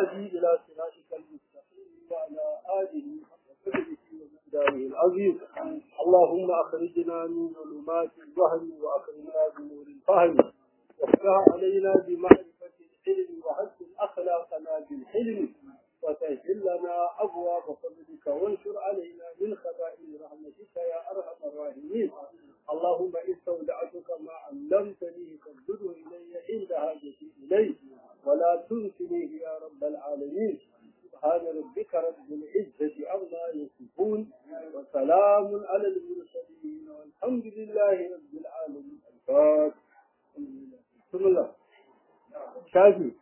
والهادي إلى صراطك المستقيم وعلى آله داره العظيم اللهم أخرجنا من ظلمات الوهم وأكرمنا بنور الفهم وافتح علينا بمعرفة العلم وحسن أخلاقنا بالحلم وسهل لنا أبواب فضلك وانشر علينا من خزائن رحمتك يا أرحم الراحمين اللهم استودعتك ما علمتني فابدله إلي عند حاجتي إليه ولا تنسنيه يا رب العالمين سبحان ربك رب العزة عما يصفون وسلام على المرسلين والحمد لله رب العالمين الفاتح بسم الله شافي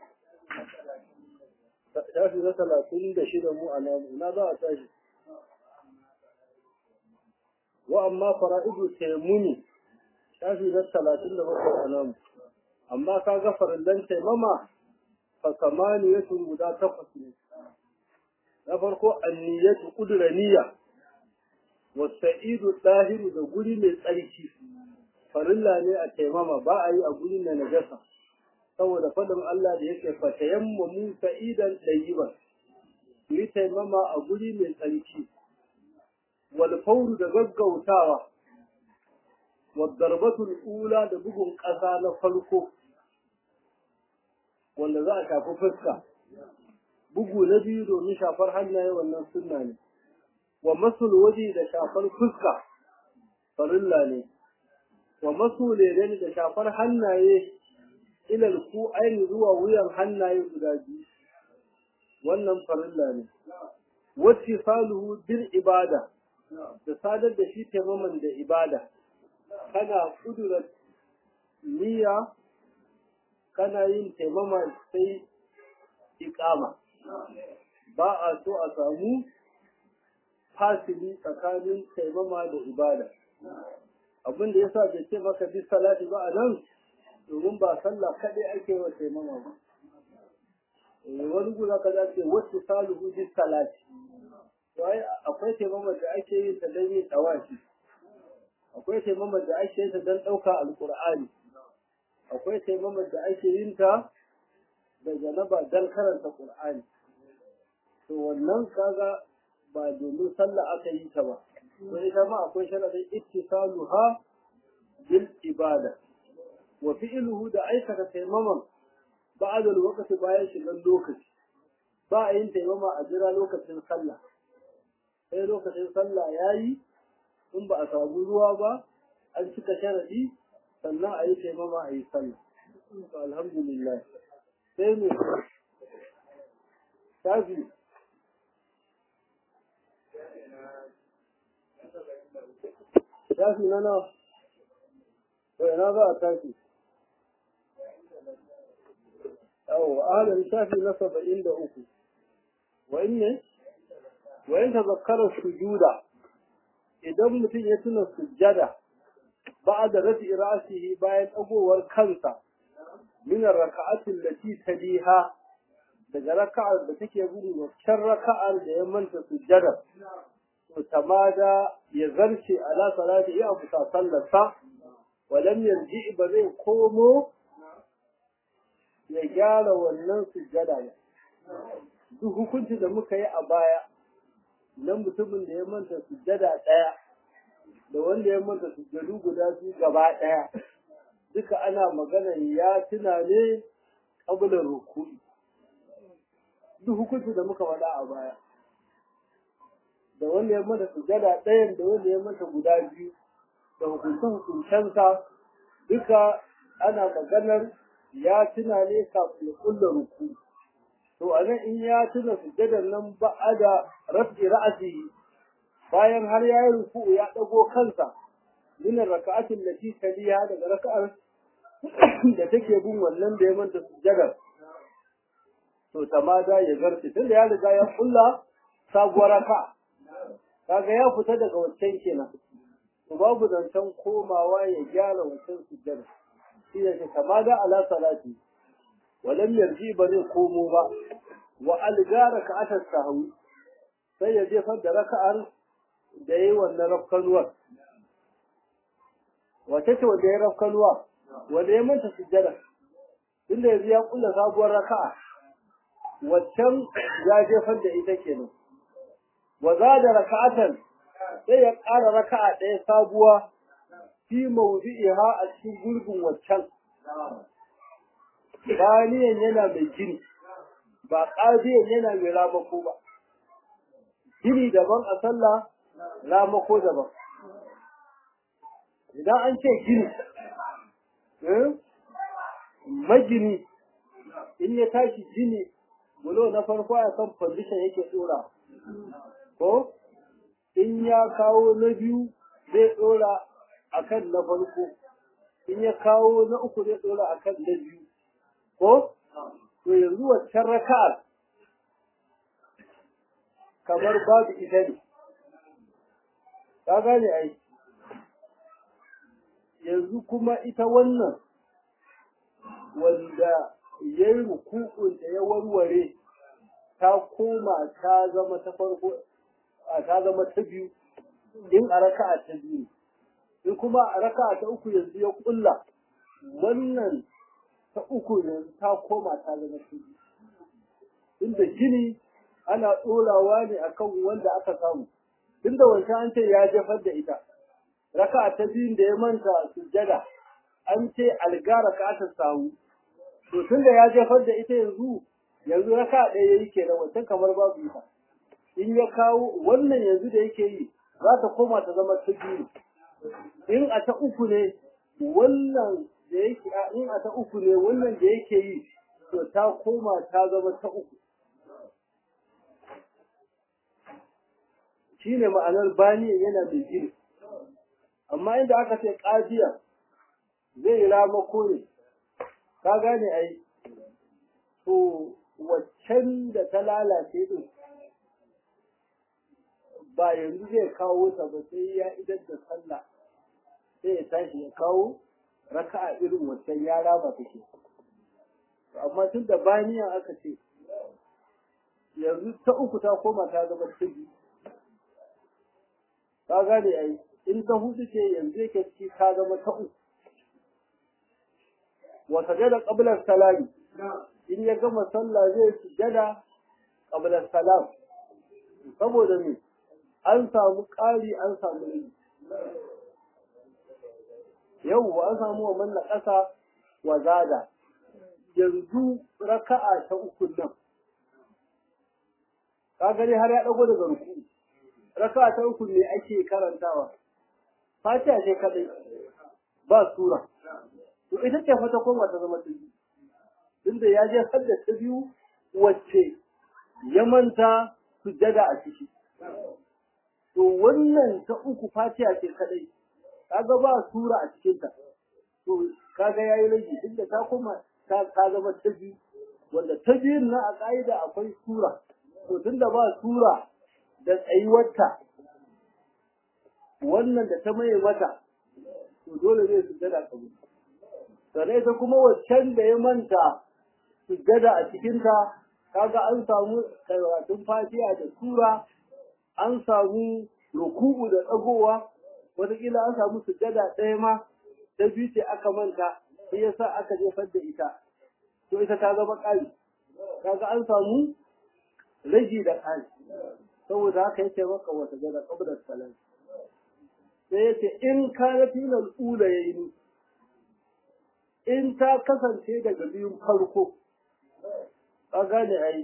shafi na talatin da shida mu a namu na za a tashi wa amma fara'idu taimuni shafi na talatin da bakwai a namu amma ka ga farillan taimama fa samaniyatu guda takwas ne na farko anniyatu kudura niyya wa sa'idu dahiru da guri mai tsarki farilla ne a taimama ba a yi a guri na najasa saboda faɗin Allah da yake fatayamma mu sa'idan ɗayyiban ku yi taimama a guri mai tsarki wal fauru da gaggautawa wal darbatul ula da bugun ƙasa na farko wanda za a shafi fuska bugu na biyu domin shafar hannaye wannan sunna ne wa masul waje da shafar fuska farilla ne wa masul da shafar hannaye ilal ku aini zuwa wuyan hannaye guda biyu wannan farilla ne wacce saluhu bil ibada da sadar da shi taimaman da ibada kana kudura niyya kana yin taimama sai iqama ba a so a samu fasili tsakanin taimama da ibada abin da yasa bai ce maka bi salati ba a nan domin ba sallah kaɗai ake wa taimama ba. Wani guda ka za ce wasu saluhu bi salati. Wai akwai taimama da ake yin ta don yin tawashi. Akwai taimama da ake yin ta don ɗauka alƙur'ani. Akwai taimama da ake yin ta da janaba don karanta ƙur'ani. To wannan kaga ba domin sallah aka yi ta ba. Sai ita ma akwai sharadin ittisaluha bil ibada. wa fi'luhu da aikata taimaman ba'da lokaci bayan shigan lokaci ba a yin taimama a jira lokacin sallah sai lokacin sallah yayi in ba a samu ruwa ba an cika sharadi sannan a yi taimama a yi sallah alhamdulillah sai ne tafi tafi na nawa ina za a tafi أو أهل الشافي نصب عند أكو وإن وإن تذكر السجود إذا متن يتنا السجدة بعد رفع رأسه باين أبو والكنسة من الركعات التي تليها daga raka'ar da take gudu waccan raka'ar da ya manta sujjada to tamada ya zarce ala salati ya abu sallarsa walam yarji ba zai komo ya gyara wannan sujjada ne duk hukunci da muka yi a baya na mutumin da ya manta sujjada ɗaya da wanda ya manta sujjadu guda biyu gaba ɗaya duka ana magana ya tuna ne ƙabilar rukuni duk hukunci da muka faɗa a baya da wanda ya manta sujjada ɗayan da wanda ya manta guda biyu da hukunce-hukuncensa duka ana maganar ya tuna ne kafin ya kulla ruku to anan in ya tuna sujjadar nan ba da rafi ra'asi bayan har ya yi ruku ya dago kansa min raka'atin lati taliya daga raka'ar da take bin wannan da ya manta sujjadar to tamada ya zarce tunda ya riga ya kulla sabuwar raka kaga ya fita daga wancan kenan to babu zancen komawa ya gyara wancan sujjadar shi ne kama da ala salati walam yarji ba zai komo ba wa algara ka atar sahawi sai ya jefar da raka'ar da yayi wannan rafkanuwar wace ce wanda ya rafkanuwa wanda ya manta sujjada tunda yanzu ya kulla sabuwar raka'a waccan ya jefar da ita kenan wa zada raka'atan sai ya ƙara raka'a ɗaya sabuwa fi mawdi'iha a cikin gurbin waccan baniyan yana mai gini ba ƙadiyan yana mai ramako ba gini daban a sallah ramako daban idan an ce gini magini in ya tashi gini bulo na farko a kan fandishan yake dora ko in ya kawo na biyu zai dora a kan na farko in ya kawo na uku zai dora a kan na biyu ko to yanzu waccan raka'ar kamar babu ita ne ka gane ai yanzu kuma ita wannan wanda ya yi rukukun da ya warware ta koma ta zama ta farko a ta zama ta biyu in a raka'a ta biyu in kuma a raka'a ta uku yanzu ya kulla wannan ta uku yanzu ta koma ta zama ta biyu inda gini ana ɗorawa ne akan wanda aka samu tunda wancan an ce ya jefar da ita raka'a ta biyun da ya manta sujjada an ce alga raka'a ta samu to tunda ya jefar da ita yanzu yanzu raka'a ɗaya yayi kenan wancan kamar babu ita in ya kawo wannan yanzu da yake yi za ta koma ta zama ta biyu in a ta uku ne wannan da yake in a ta uku ne wannan da yake yi to ta koma ta zama ta uku shine ma'anar bani yana da gini amma inda aka ce ƙadiya zai ramako ne ka gane ai to waccan da ta lalace din ba yanzu zai kawo ta ba sai ya idan da sallah sai ya tashi ya kawo raka'a irin waccan ya raba take amma tun da baniya aka ce yanzu ta uku ta koma ta zama ta biyu ka gane ai in ta hudu ce yanzu yake ci ka zama ta uku wa sajada qabla salami in ya gama sallah zai sujada qabla salam saboda me an samu ƙari an samu rigi yau an samu wa manna ƙasa wa zada yanzu raka'a ta uku nan ka gani har ya dago daga ruku raka'a ta uku ne ake karantawa fatiha ce kadai ba sura to ita ce fata koma ta zama ta biyu tunda ya je hadda ta biyu wacce ya manta sujjada a ciki to wannan ta uku fatiha ce kadai kaga ba sura a cikin ta to kaga yayi rage tunda ta koma ta ta zama ta biyu wanda ta biyun na a ka'ida akwai sura to tunda ba sura da tsayuwarta wannan da ta maye mata to dole zai sujjada kabul sannan ita kuma waccan da ya manta sujjada a cikinta kaga an samu karatun fatiha da sura an samu ruku'u da tsagowa wataƙila an samu sujjada ɗaya ma ta biyu ce aka manta sai yasa aka jefar da ita to ita ta zama ƙari kaga an samu ragi da ƙari saboda haka yake maka wata gada qabla salam sai yace in kana filal ula yayi in ta kasance daga biyun farko ka gane ai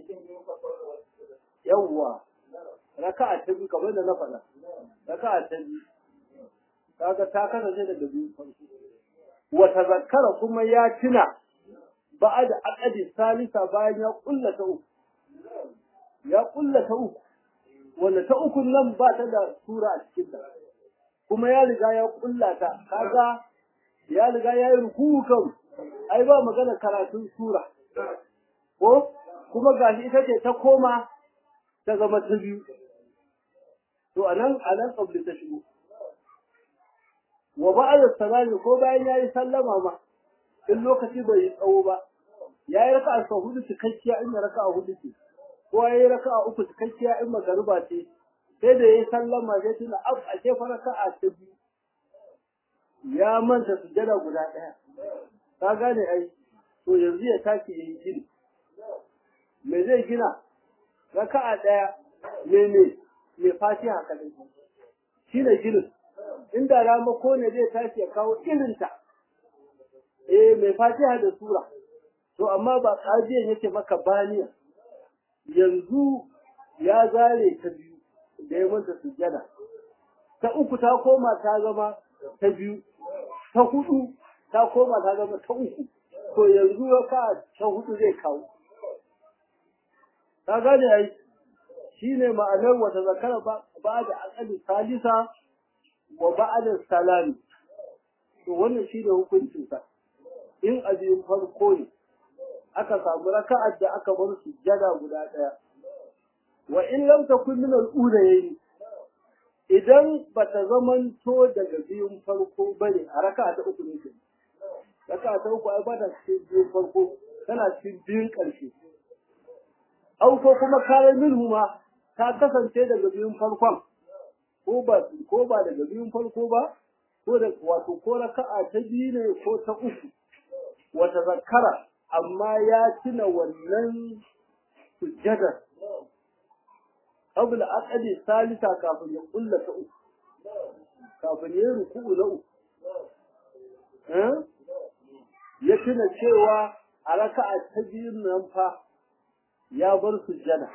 yawwa raka'a ta biyu kamar da na faɗa raka'a ta biyu kaga ta kasance daga biyun farko wa tazakkara kuma ya tuna ba'ad aqadi salisa bayan ya kulla ta uku ya kulla ta uku wanda ta uku nan ba ta da sura a cikin ta kuma ya riga ya kulla ta kaga ya riga ya yi ruku'u kan ai ba magana karatun sura ko kuma gashi ita ce ta koma ta zama ta biyu to anan anan qabli ta shigo wa ba'da salami ko bayan yayi sallama ma in lokaci bai yi tsawo ba yayi raka'a sau hudu cikakkiya in raka'a hudu ce ko yayi raka'a uku cikakkiya in magariba ce sai da yayi sallama sai tuna ab a ce fa raka'a ta biyu ya manta sujada guda ɗaya ka gane ai to yanzu ya tashi yayi shiri me zai gina raka'a ɗaya me me me fatiha kadai shi ne ginin inda ramako ne zai tashi ya kawo irinta eh mai fatiha da sura to amma ba kajiyan yake maka baniya yanzu ya zare ta biyu da ya manta sujjada ta uku ta koma ta zama ta biyu ta hudu ta koma ta zama ta uku to yanzu ya ka ta hudu zai kawo ka gane ai shine ma'anar wata zakara ba da akali salisa wa ba'da salami to wannan shine hukuncin sa in abin farko ne aka samu raka'ar da aka bar sujjada guda daya wa in lam takun min al-ulayayn idan bata zamanto daga biyun farko bane a raka'a ta uku ne raka'a ta uku ai ba ta cikin biyun farko tana cikin biyun ƙarshe au ko kuma kayan minhu ma ta kasance daga biyun farkon ko ba ko ba daga biyun farko ba ko da wato ko raka'a ta biyu ne ko ta uku wata zakara amma ya tuna wannan sujjadar qabla aqdi salisa kafin ya kulla ta uku kafin ya ruku'u na uku eh ya tuna cewa a raka'a ta biyun nan fa ya bar sujjada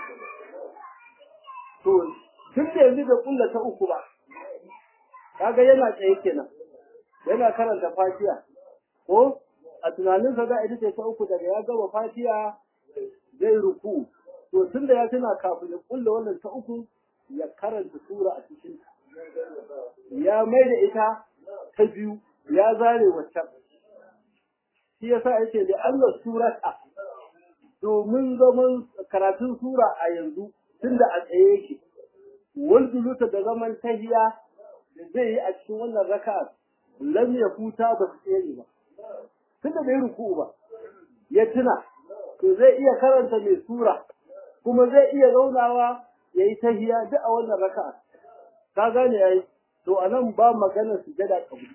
to tun da yanzu da kulla ta uku ba kaga yana tsaye kenan yana karanta fatiha ko a tunaninsa za a ita ce ta uku daga ya gama fatiha zai ruku to tun da ya tuna kafin ya kulla wannan ta uku ya karanta sura a cikin ya mai da ita ta biyu ya zare waccan shi yasa yake da Allah surata domin zaman karatun sura a yanzu tunda a tsaye yake walduluta da zaman tahiya da zai yi a cikin wannan raka'a lam ya futa ba su tsere ba tunda bai ruku ba ya tuna to zai iya karanta mai sura kuma zai iya zaunawa ya yi tahiya duk a wannan raka'a ka gane yayi to anan ba magana sujada kaburi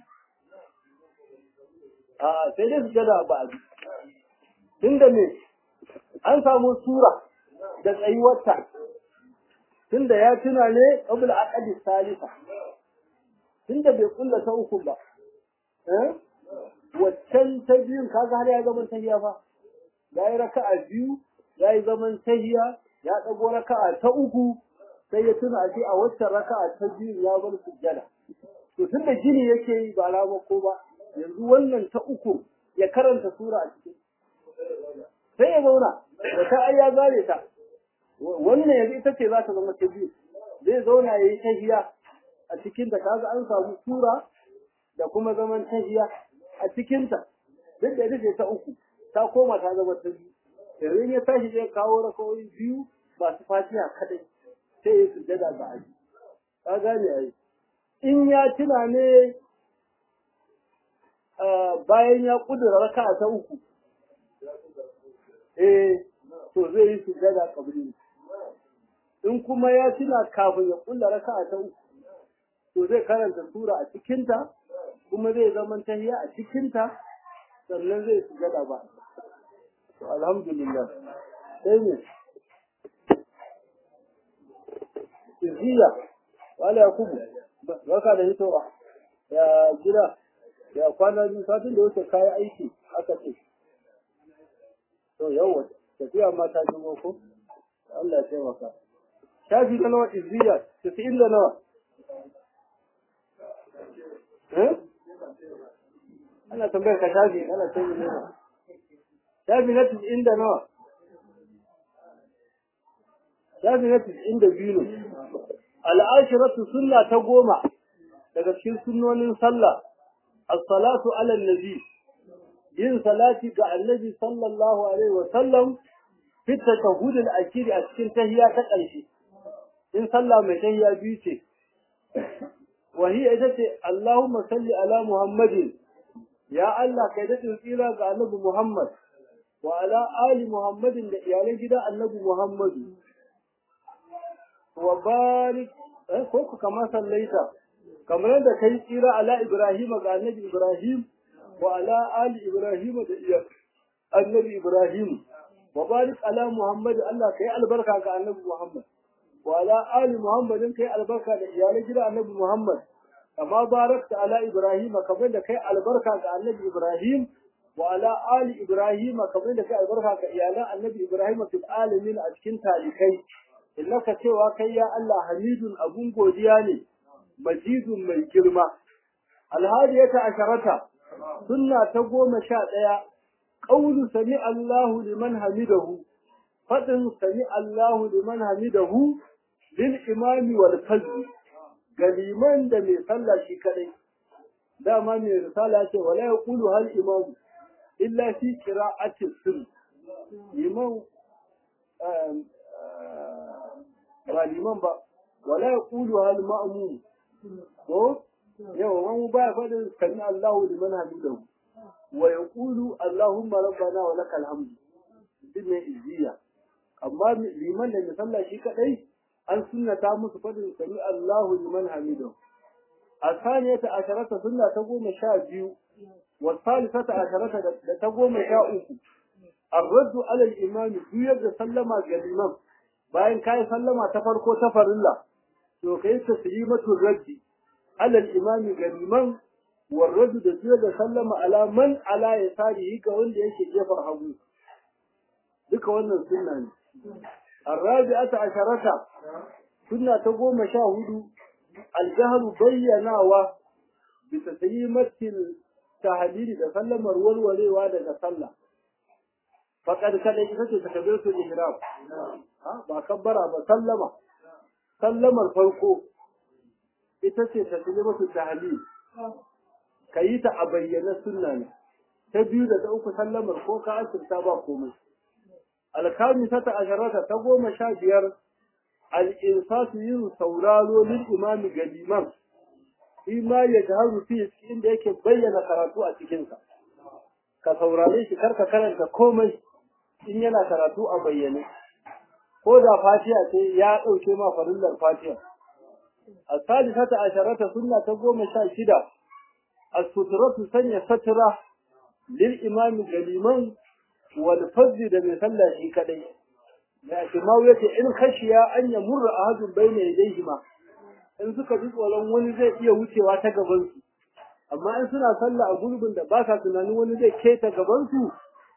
a sai dai sujada ba a tunda me an samu sura da tsayuwarta tunda ya tuna ne qabla aqdi salisa tunda bai kulla ta uku ba eh waccan ta biyun kaga har ya zama tahiya fa yayi raka'a biyu yayi zaman tahiya ya dago raka'a ta uku sai ya tuna shi a waccan raka'a ta biyu ya bar sujjada to tunda gini yake yi ba rama ko ba yanzu wannan ta uku ya karanta sura a cikin sai ya zauna da ta ai ya zare ta wannan yanzu ita ce za ta zama ta biyu zai zauna ya yi tahiya a cikin ta kaga an samu sura da kuma zaman tahiya a cikin ta duk da ita ta uku ta koma ta zama ta biyu yanzu ya tashi zai kawo rakawoyi biyu masu fatiha kadai sai ya sujjada ga aji ka gane ai in ya tuna ne bayan ya kudura raka'a ta uku eh to zai yi sujjada kabri in kuma ya tuna kafin ya kulla raka'a ta uku to zai karanta sura a cikinta kuma zai zaman tahiya a cikinta sannan zai sujjada ba to alhamdulillah sai ne Iziya, wala Yakubu, barka da hitowa, ya gida, ya kwana biyu satin da wuce kayi aiki aka ce. To yawa, tafiya ma ta jimo ko? Allah ya taimaka. Shafi da nawa Iziya, tasa'in da nawa? Eh? Ana tambayar ka shafi, ana ce ne nawa. Shafi na tasa'in da nawa? shafi na tis'in da biyu ne al'ashiratu sunna ta goma daga cikin sunnonin sallah as-salatu ala nabi yin salati ga annabi sallallahu alaihi wa sallam fi tashahhud al-akhir a cikin tahiyya ta ƙarshe in sallah mai tahiyya biyu ce wa hiya ita ce Allahumma salli ala Muhammadin ya Allah kai da tsira ga annabi Muhammad wa ala ali Muhammadin da iyalan gidan annabi Muhammadu wa barik ko ku kama sallaita kamar yadda kai tsira ala ibrahim ga annabi ibrahim wa ala ali ibrahim da iya annabi ibrahim wa barik ala muhammad Allah kai albarka ga annabi muhammad wa ala ali muhammadin kai albarka da iyalan gida annabi muhammad kama barakta ala ibrahim kamar da kai albarka ga annabi ibrahim wa ala ali ibrahim kamar da kai albarka ga iyalan annabi ibrahim fil alamin a cikin talikai innaka cewa kai ya Allah hamidun abun godiya ne majidun mai girma alhadiyata asharata sunna ta goma sha ɗaya qawlu sami Allahu liman hamidahu fadin sami Allahu liman hamidahu lil imami wal fazl ga liman da mai sallah shi kadai dama mai risala ce wala yaqulu hal imamu illa fi qira'ati sirr liman ba liman ba wala yaqulu hal ma'mum ko yawa wani baya faɗin sami Allahu liman hamidahu wa yaqulu Allahumma rabbana wa lakal hamd din ne izziya amma liman da misalla shi kadai an sunnata musu faɗin sami Allahu liman hamidahu asaniyata asharata sunna ta goma sha biyu wa salisata asharata da ta goma sha uku الرد على الإمام يجب سلم الإمام bayan kai sallama ta farko ta farilla to kai taslimatu raddi ala al-imami galiman warradu da jiya da sallama ala man ala ya tarihi ga wanda yake gefen hagu duka wannan sunna ne arabi'ata asharata sunna ta goma sha hudu al-jahru bayyanawa bi taslimatil tahlili da sallamar walwalewa daga sallah faqad kada ita ce takbiratu ihram ba kabbara ba sallama sallamar farko ita ce taslimatu tahlil kayi ta a bayyana sunna ne ta biyu da ta uku sallamar ko ka asirta ba komai alkhamisata asharata ta goma sha biyar al-insatu yin sauraro lil imami ga liman shi ma ya jaharu fi inda yake bayyana karatu a cikinsa ka saurare shi karka karanta komai in yana karatu a bayyane ko da fatiha ce ya ɗauke ma farillar fatiha a sadisata asharata sunna ta goma sha shida as-sutratu sanya satra lil imami galiman wal fazl da mai sallah shi kadai ya imam yace in khashiya an yamurra ahadun bayna yadayhi ma in suka ji tsoron wani zai iya wucewa ta gaban su amma in suna sallah a gurbin da ba sa tunanin wani zai keta gaban su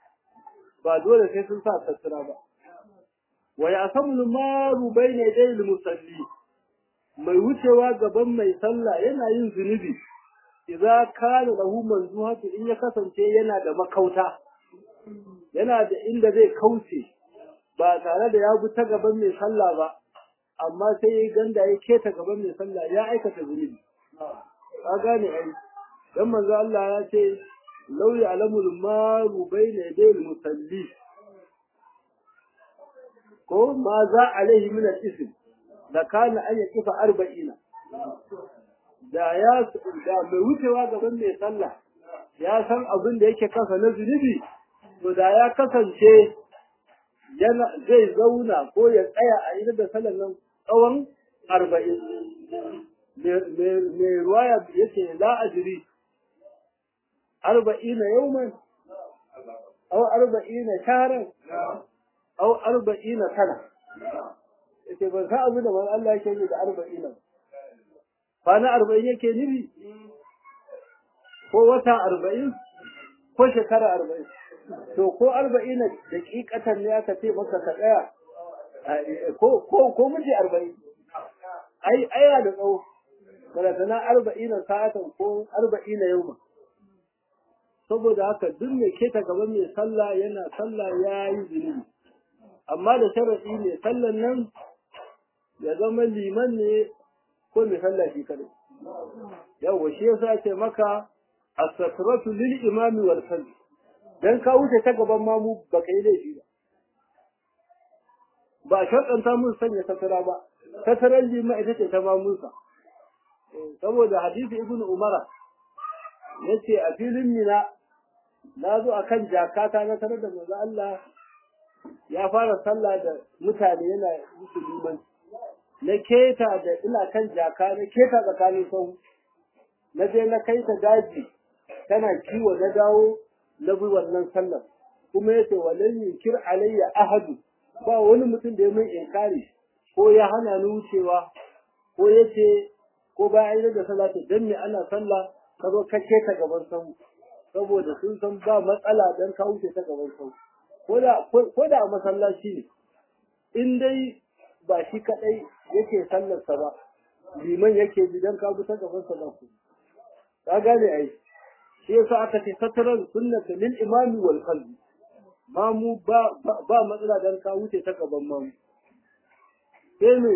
ba dole sai sun sa tattara ba wa yasamul maru bayna yadayil musalli mai wucewa gaban mai sallah yana yin zunubi idza kana lahu manzuhatu in ya kasance yana da makauta yana da inda zai kauce ba tare da ya bi ta gaban mai sallah ba amma sai ya ganda ya keta gaban mai sallah ya aikata zunubi ka gane ai dan manzo Allah ya ce law ya'lamul maru bayna yadayil musalli ko ma za alaihi min al-ism da kana an yakifa arba'ina da ya da mai wucewa gaban mai sallah ya san abin da yake kasa na zunubi to da ya kasance yana zai zauna ko ya tsaya a idan da sallar nan tsawon arba'in mai ruwaya yake la ajiri arba'ina yauman aw arba'ina sharan aw arba'ina sana yace ban san abin da man Allah yake yi da arba'ina kwana arba'in yake nufi ko wata arba'in ko shekara arba'in to ko arba'ina daƙiƙatan ne aka ce maka ka tsaya ko ko ko miji arba'in ai aya da tsawo balatana arba'ina sa'atan ko arba'ina yauma saboda haka duk mai keta gaban mai sallah yana sallah ya yi zunubi amma da sharaɗi ne sallan nan ya zama liman ne ko mai sallah shi kadai yawa shi yasa ce maka as-satratu lil imami wal fard dan ka wuce ta gaban mamu ba kai laifi ba ba sharɗanta mun sanya satara ba sataran lima ita ce ta mamunsa saboda hadisi ibnu umara yace a filin mina na zo akan jakata na tare da manzo Allah ya fara sallah da mutane yana musu limanci na keta da ina kan jaka na keta tsakanin sau na je na kai ta daji tana kiwo na dawo na bi wannan sallar kuma yace walan yunkir alayya ahadu ba wani mutum da ya min inkari ko ya hana ni wucewa ko yace ko bayan da salatu dan me ana sallah ka zo ka ta gaban sau saboda sun san ba matsala dan ka wuce ta gaban sau ko da ko da a masallaci ne in dai ba shi kadai yake sallarsa ba liman yake bi dan ka bi ta gaban sa ba ku ka gane ai shi yasa aka ce satarar sunnata lil imami wal qalbi mamu ba ba matsala dan ka wuce ta gaban mamu sai ne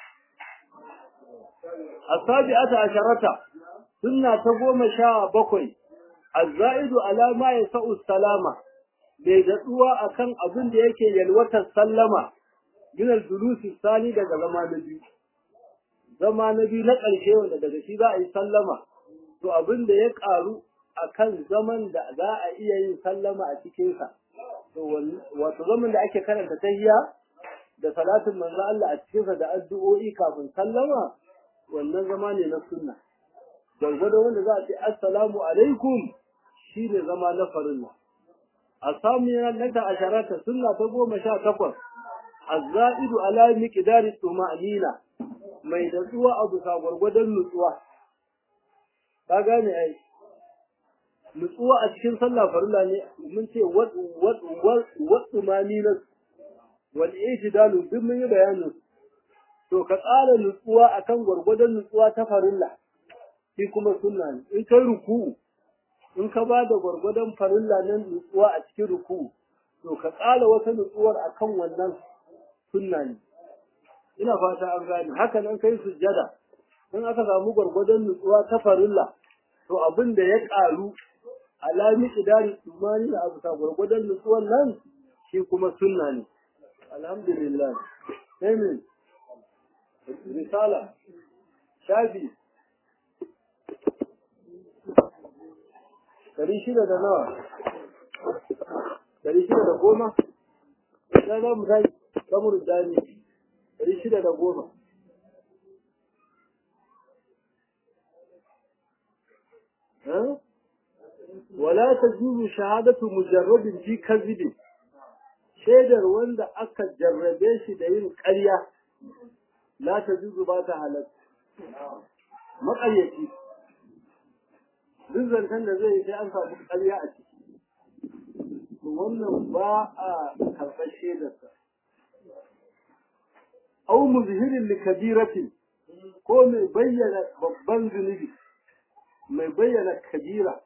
asabi'ata asharata sunna ta goma sha bakwai azzaidu ala ma yasau salama bai datsuwa akan abin da yake yalwatar sallama min al-julusi sani daga zama na biyu zama na biyu na ƙarshe wanda daga shi za a yi sallama to abin da ya ƙaru akan zaman da za a iya yin sallama a cikinsa to wato zaman da ake karanta tahiyya da salatin manzo Allah a cikinsa da addu'o'i kafin sallama wannan zama ne na sunna gwargwado wanda za a ce assalamu alaikum shine zama na farilla a samu yana ta asharata sunna ta goma sha takwas azza'idu ala miqdari tuma'nina mai datsuwa a bisa gwargwadon nutsuwa ka gane ai nutsuwa a cikin sallah farilla ne mun ce wad wad wad tuma'nina wal ijdalu duk mun yi bayanin to ka tsara nutsuwa akan gwargwadon nutsuwa ta farilla shi kuma sunna ne in kai ruku'u in ka ba da gwargwadon farilla nan nutsuwa a cikin ruku'u to ka tsara wata nutsuwar akan wannan sunna ne ina fata an gane haka nan kai sujjada in aka samu gwargwadon nutsuwa ta farilla to abin da ya karu alami idari tumani da abu gwargwadon nutsuwan nan shi kuma sunna ne alhamdulillah amen risala shafi dari shida da nawa dari shida da goma ya za mu tashi kamar dani dari shida da goma ولا تجوز شهادة مجرد في كذب shaidar wanda aka jarrabe shi da yin ƙarya la ta juzu ba ta halatta maƙaryaci duk zancen da zai yi sai an samu ƙarya a ciki wannan ba a karɓar shaidarsa au muzhirin li kabiratin ko mai bayyana babban zunubi mai bayyana kabira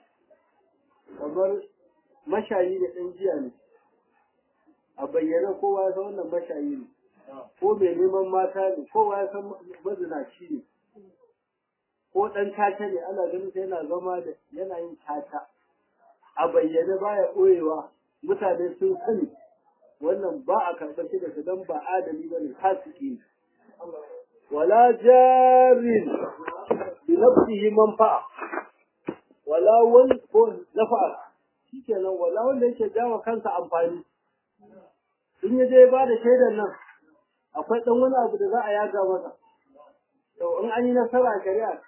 kamar mashayi da ɗan jiya ne a bayyana kowa ya san wannan mashayi ne ko mai neman mata ne kowa ya san mazinaci ne ko ɗan caca ne ana ganin sai yana zama da yana yin caca a bayyane baya ɓoyewa mutane sun sani wannan ba a karɓar shi da su don ba adali ba ne fasiki ne wala jarin bi nafsihi manfa'a wala wani ko nafa'a shikenan wala wanda yake jawo kansa amfani in ya je ya bada shaidar nan akwai dan wani abu da za a yaga masa to in an yi nasara a shari'a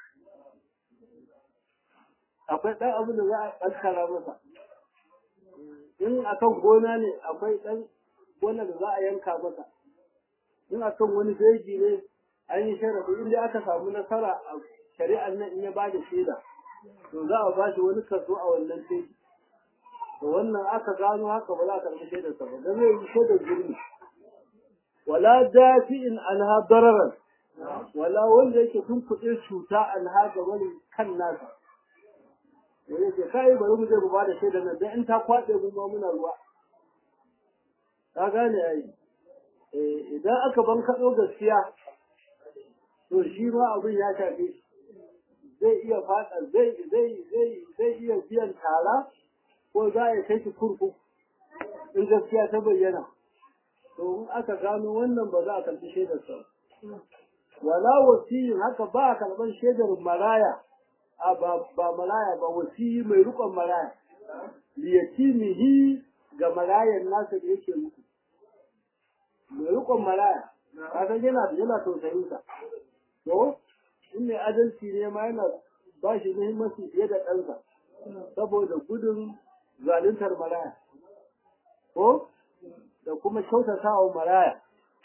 akwai dan abu da za a kaskara masa in akan gona ne akwai dan gona da za a yanka masa in akan wani jeji ne an yi sharafi inda aka samu nasara a shari'ar nan in ya bada shaida to za a ba shi wani kaso a wannan jeji to wannan aka gano haka ba za a karɓi shaidar sa ba dan zai yi shaidar zurmi wala dafi'in anha dararan wala wanda yake tunkuɗe cuta anha ga wani kan nasa da yake kai bari mu je mu bada shaidar nan dan in ta kwaɗe mu ma muna ruwa ka gane ai eh idan aka ban kaɗo gaskiya to shi ma abin ya shafe shi zai iya fada zai zai zai zai iya biyan tara ko za a kai shi kurkuku in gaskiya ta bayyana to in aka gano wannan ba za a karɓi shaidar sa wala wasiyin haka ba a karɓar shaidar maraya a ba ba maraya ba wasiyi mai rukon maraya liyatimihi ga marayan nasa da yake muku mai rukon maraya kasan yana yana tausayin sa to in mai adalci ne ma yana ba shi muhimmanci fiye da ɗansa saboda gudun zaluntar maraya ko da kuma kyautata wa maraya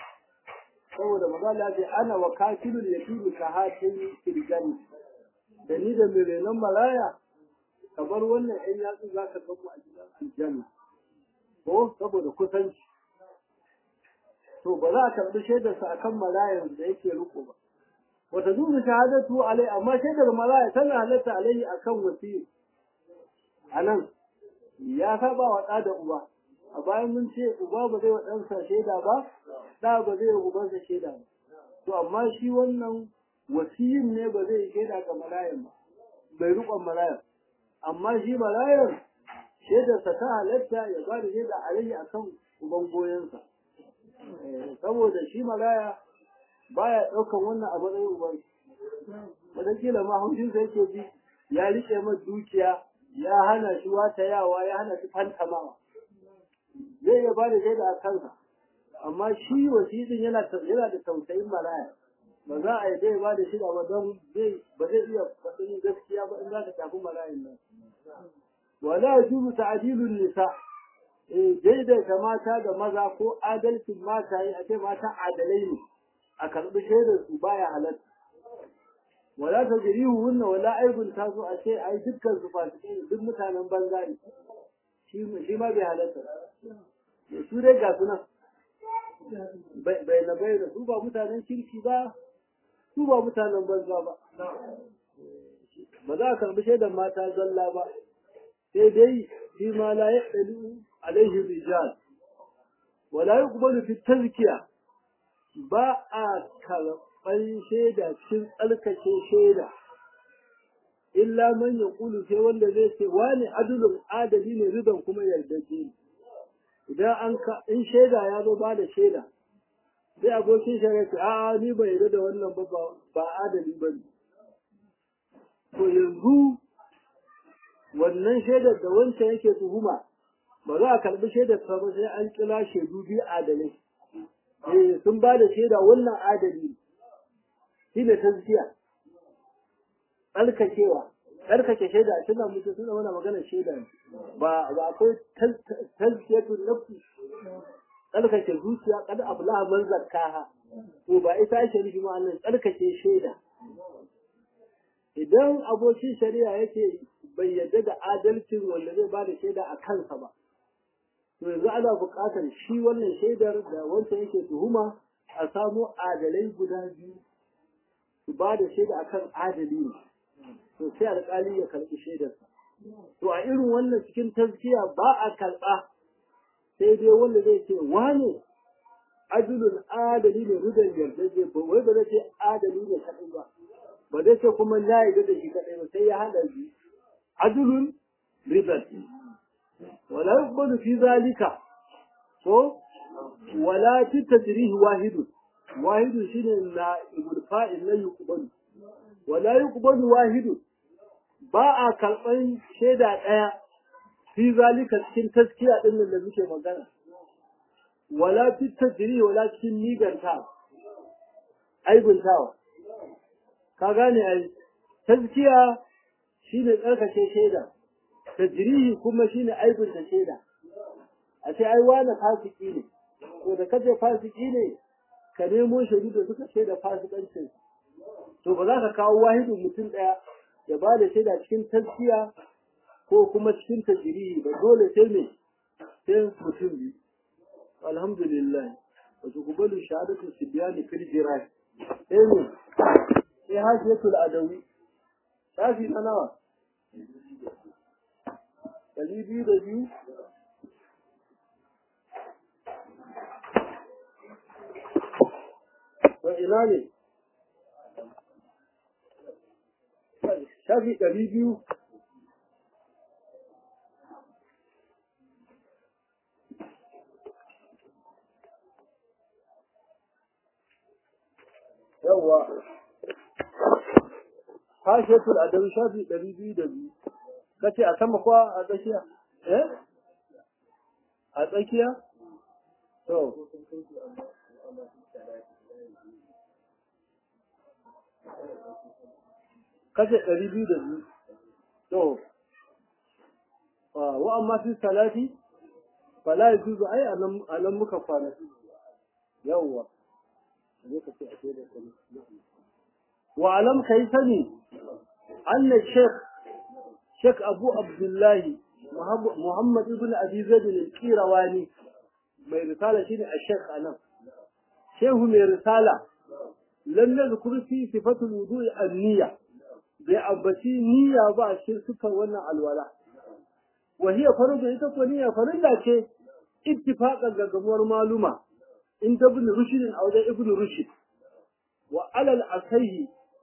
saboda magana ce ana wa kafilul yatimi ka hatin firgani da ni da mai renon maraya kamar wannan ‘yan yatsu za ka gamu a gidan aljanna ko saboda kusanci to ba za a karɓi shaidarsa a kan marayan da yake riko ba wata zuwa shahadatu alai amma shaidar maraya tana halatta alai a kan wasiyu a nan ya saba wa ɗa da uba a bayan mun ce uba ba zai wa ɗansa shaida ba ɗa ba zai wa ubansa shaida ba to amma shi wannan wasiyin ne ba zai shaida ga marayan ba bai riƙon marayan amma shi marayan shaidarsa ta halatta ya ba da shaida alai a kan uban goyonsa saboda shi maraya baya ɗaukan wannan a matsayin uban wataƙila ma haushinsa yake ji ya riƙe masa dukiya ya hana shi watayawa ya hana shi fantamawa zai iya ba da shaida a kansa amma shi wasidin yana yana da tausayin maraya ba za a yi zai ba da shida ba don zai ba zai iya faɗin gaskiya ba in za ka tafi marayin nan wala yajuzu ta'dilun nisa eh daidaita mata da maza ko adalcin mata yi a ce mata adalai ne a karɓi shaidar su baya halatta wala ta jirihu hunna wala aibun ta so a ce ai dukkan su fasikai ne duk mutanen banza ne shi shi ma bai halatta su dai ga sunan bai na bai da su ba mutanen kirki ba su ba mutanen banza ba ba za a karɓi shaidar mata zalla ba sai dai shi ma la ya ɗalu alaihi rijal wala yuqbalu fi tazkiya ba a karɓar shaida cikin tsarkake shaida illa man ya kulu sai wanda zai ce wani adulun adali ne ridan kuma yardaje ne idan an ka in shaida ya zo ba da shaida sai abokin shari'a ce a'a ni bai yarda da wannan ba ba adali ba ne to yanzu wannan shaidar da wancan yake tuhuma ba za a karbi shaidar ta ba sai an kira shaidu biyu adalai eh sun ba da shaida wannan adali shi ne tazkiya tsarkakewa tsarkake shaida a cikin mutum suna mana maganar shaida ne ba ba akwai tazkiyatun nafsi tsarkake zuciya kada abla man zakkaha to ba ita ake nufi ma Allah tsarkake shaida idan abokin shari'a yake bai yarda da adalcin wanda zai ba da shaida a kansa ba to yanzu ana buƙatar shi wannan shaidar da wancan yake tuhuma a samo adalai guda biyu su ba da shaida akan adali ne to sai alƙali ya karɓi shaidarsa to a irin wannan cikin tazkiya ba a karɓa sai dai wanda zai ce wane adulun adali ne rudan yardaje ba wai ba zai ce adali ne kaɗai ba ba zai ce kuma na yarda da shi kaɗai ba sai ya haɗa biyu adulun riban wala yuqbalu fi zalika ko wala fi tadrih wahidun wahidun shine na ibul fa'il la yuqbalu wala yuqbalu wahidun ba a karɓan shaida ɗaya fi zalika cikin taskiya ɗin nan da muke magana wala fi tadrih wala cikin niganta aibuntawa ka gane ai taskiya shine tsarkake shaida tajrihi kuma shine aibunta shaida a ce ai wani fasiki ne to da kace fasiki ne ka nemo shaidu da suka shaida fasikancin to ba za ka kawo wahidin mutum ɗaya ya ba da shaida cikin taskiya ko kuma cikin tajrihi ba dole sai me sai mutum biyu alhamdulillah wa tuqbalu shahadatu sibyani fil jirah sai ne sai hasiyatul adawi shafi na nawa ɗari biyu da biyu to ina ne shafi ɗari biyu yawwa hashiyatul adawi shafi ɗari biyu da biyu kace a sama ko a tsakiya eh a tsakiya to kace ɗari biyu da biyu to wa amma fi salati fala yajuzu ai anan anan muka kwana yawwa ne ka ce a ce da wa alam kai sani anna sheikh sheikh abu abdullahi muhammad ibn abi zaid al-qirawani mai risala shine a sheikh anan shehu mai risala lam yadhkur fi sifatul wudu'i an-niyya bai ambaci niyya ba a cikin sifar wannan alwala wa hiya fardu ita ko niyya farilla ce ittifaqan gaggamuwar maluma in ibn rushd a wajen ibn rushd wa alal asahi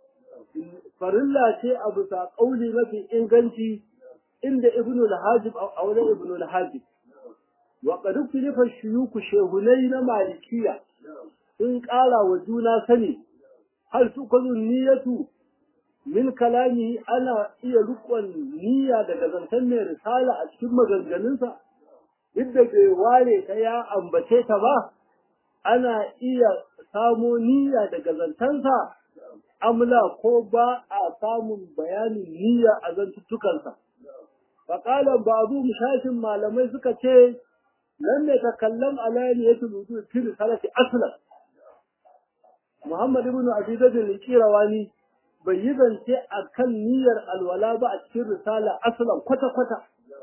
farilla ce a bisa kauli mafi inganci inda ibn al-hajib a wajen ibn al-hajib wa qad ukhtilifa shuyukh shehunai na malikiya sun ƙara wa juna sani hal tukazu niyyatu min kalami ana iya rukun niyya daga zantan mai risala a cikin maganganunsa duk da bai ware ta ya ambace ta ba ana iya samo niyya daga zantansa amla ko ba a samun bayanin niyya a zantuttukansa faƙalan babu shashin malamai suka ce nan ne ta kallon alayani ya tulutu fil salati aslan Muhammad ibn Abi Zaid al-Qirawani bai yi zance a kan niyyar alwala ba a cikin risala asalan kwata-kwata.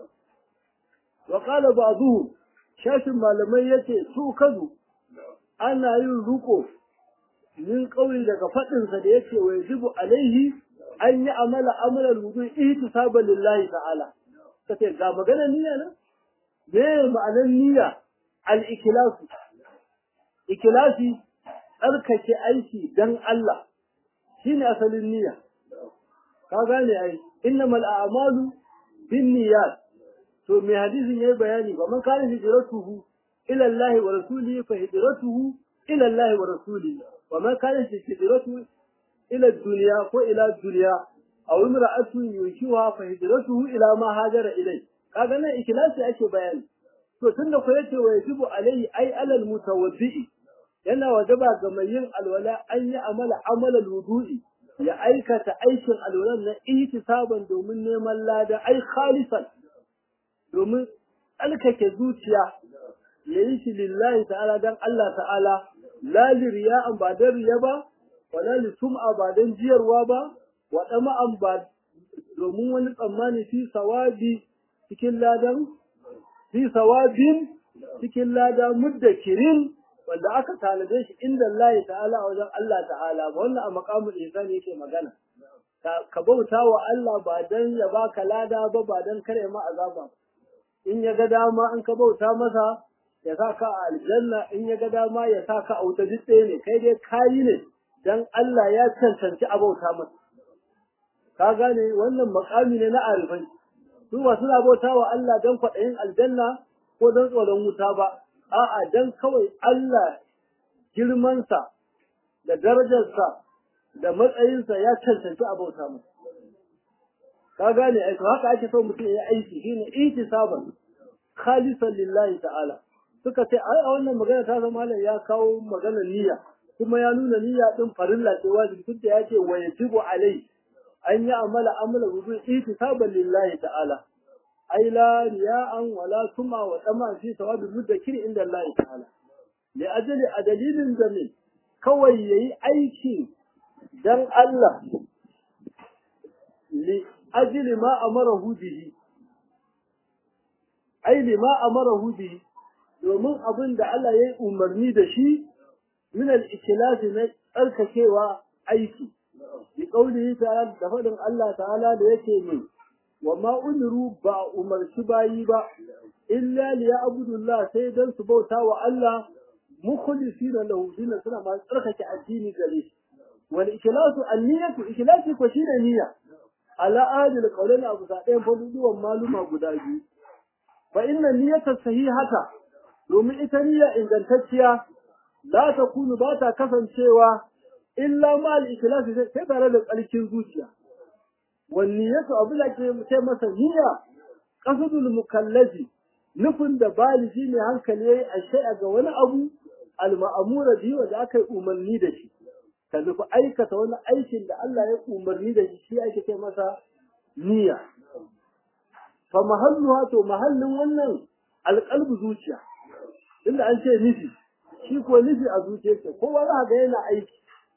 Wa ƙala ba shashin malamai yace su kazu ana yin ruko min ƙauri daga faɗinsa da yake wa yajibu alaihi an yi amala amalar wudu ihtisaban lillahi ta'ala. Kace ga magana niyya nan? Me ma'anar niyya? Al-ikhlasu. Ikhlasi tsarkake aiki dan Allah. shine asalin niyya ka gane ai innamal a'malu binniyat to me hadisin yayi bayani ba man kana hijratuhu ila Allah wa rasulihi fa hijratuhu ila Allah wa rasulihi wa man kana hijratuhu ila dunya ko ila dunya aw imra'atu yushiha fa hijratuhu ila ma hajara ilai kaga nan ikhlasi ake bayani to tunda ko yace wa yajibu alai ai alal mutawaddi yana wajaba ga mai yin alwala an yi amala amalal wudu'i ya aikata aikin alwalan na ihtisaban domin neman lada ai khalisan domin alkake zuciya ya yi shi lillahi ta'ala dan Allah ta'ala la liriya'an ba dan riya ba wala li sum'a ba dan jiyarwa ba wa dama'an ba domin wani tsammani fi sawabi cikin ladan fi sawabin cikin lada muddakirin wanda aka tanade shi inda Allah ta'ala a wajen Allah ta'ala ba wannan a maqamul ihsan yake magana ka bauta wa Allah ba dan ya baka lada ba ba dan kare ma azaba in ya ga dama in ka bauta masa ya sa ka a aljanna in ya ga dama ya sa ka a wuta duk ɗaya ne kai dai kayi ne dan Allah ya cancanci a bauta masa ka gane wannan makami ne na arifai su ba suna bauta wa Allah dan kwaɗayin aljanna ko dan tsoron wuta ba a'a dan kawai Allah girmansa da darajarsa da matsayinsa ya cancanci a bauta masa ka gane ai to haka ake so mutum ya aiki shine ihtisaban khalisan lillahi ta'ala suka ce ai a wannan magana ta zama ya kawo maganar niyya kuma ya nuna niyya din farilla ce wajibi tunda ya ce wa yajibu alai an yi amala amala wudu ihtisaban lillahi ta'ala ai la riya'an wala suma wa dama fi sawabi muddakir inda Allah ta'ala li ajali a dalilin zamin kawai yayi aiki dan Allah li ajli ma amarahu bihi ai li ma amarahu bihi domin abin da Allah ya yi umarni da shi min al-ikhlas na tsarkakewa aiki bi qaulihi ta'ala da fadin Allah ta'ala da yake min wa ma umiru ba umarci bayi ba illa li ya'budullah sai dan su bauta wa Allah mukhlisina lahu dinan suna ma tsarkake addini gare shi wal ikhlasu an-niyyatu ikhlasi ko shine niyya ala adil qawlana abu sa ɗayan faduduwan maluma guda biyu fa inna niyyata sahihata domin ita niyya ingantacciya la ta kunu ba ta kasancewa illa ma al-ikhlas sai tare da tsarkin zuciya wan niyyatu abu da ke ce masa niyya qasdul mukallafi nufin da baligi ne hankali yayi a shay'a ga wani abu al-ma'mura bi wanda aka yi umarni da shi ka nufi aikata wani aikin da Allah ya umarni da shi shi ake ce masa niyya fa mahalluha to mahallin wannan alqalbu zuciya inda an ce nufi shi ko nufi a zuciyarsa kowa za ga yana aiki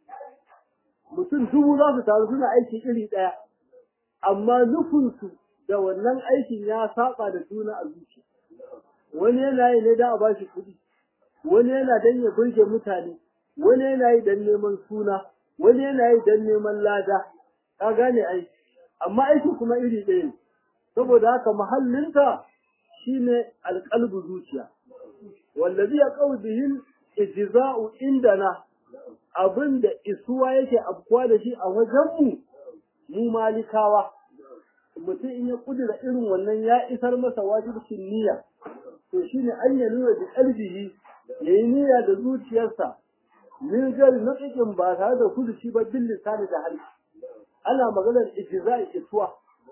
mutum dubu za su taru suna aiki iri ɗaya amma nufinsu da wannan aikin ya saba da juna a zuciya wani yana yi ne don a bashi kuɗi wani yana don ya burge mutane wani yana yi don neman suna wani yana yi don neman lada ka gane aiki amma aikin kuma iri ɗaya ne saboda haka mahallinta shine alƙalbu zuciya wallazi ya qawl bihil ijza'u indana abinda isuwa yake afkuwa da shi a wajenmu mu malikawa mutum in ya kudura irin wannan ya isar masa wajibcin niyya to shine an ya nuna da qalbihi yayi niyya da zuciyarsa min gari na cikin ba tare da kuduci ba bil lisani da hali ana maganar ijza'i isuwa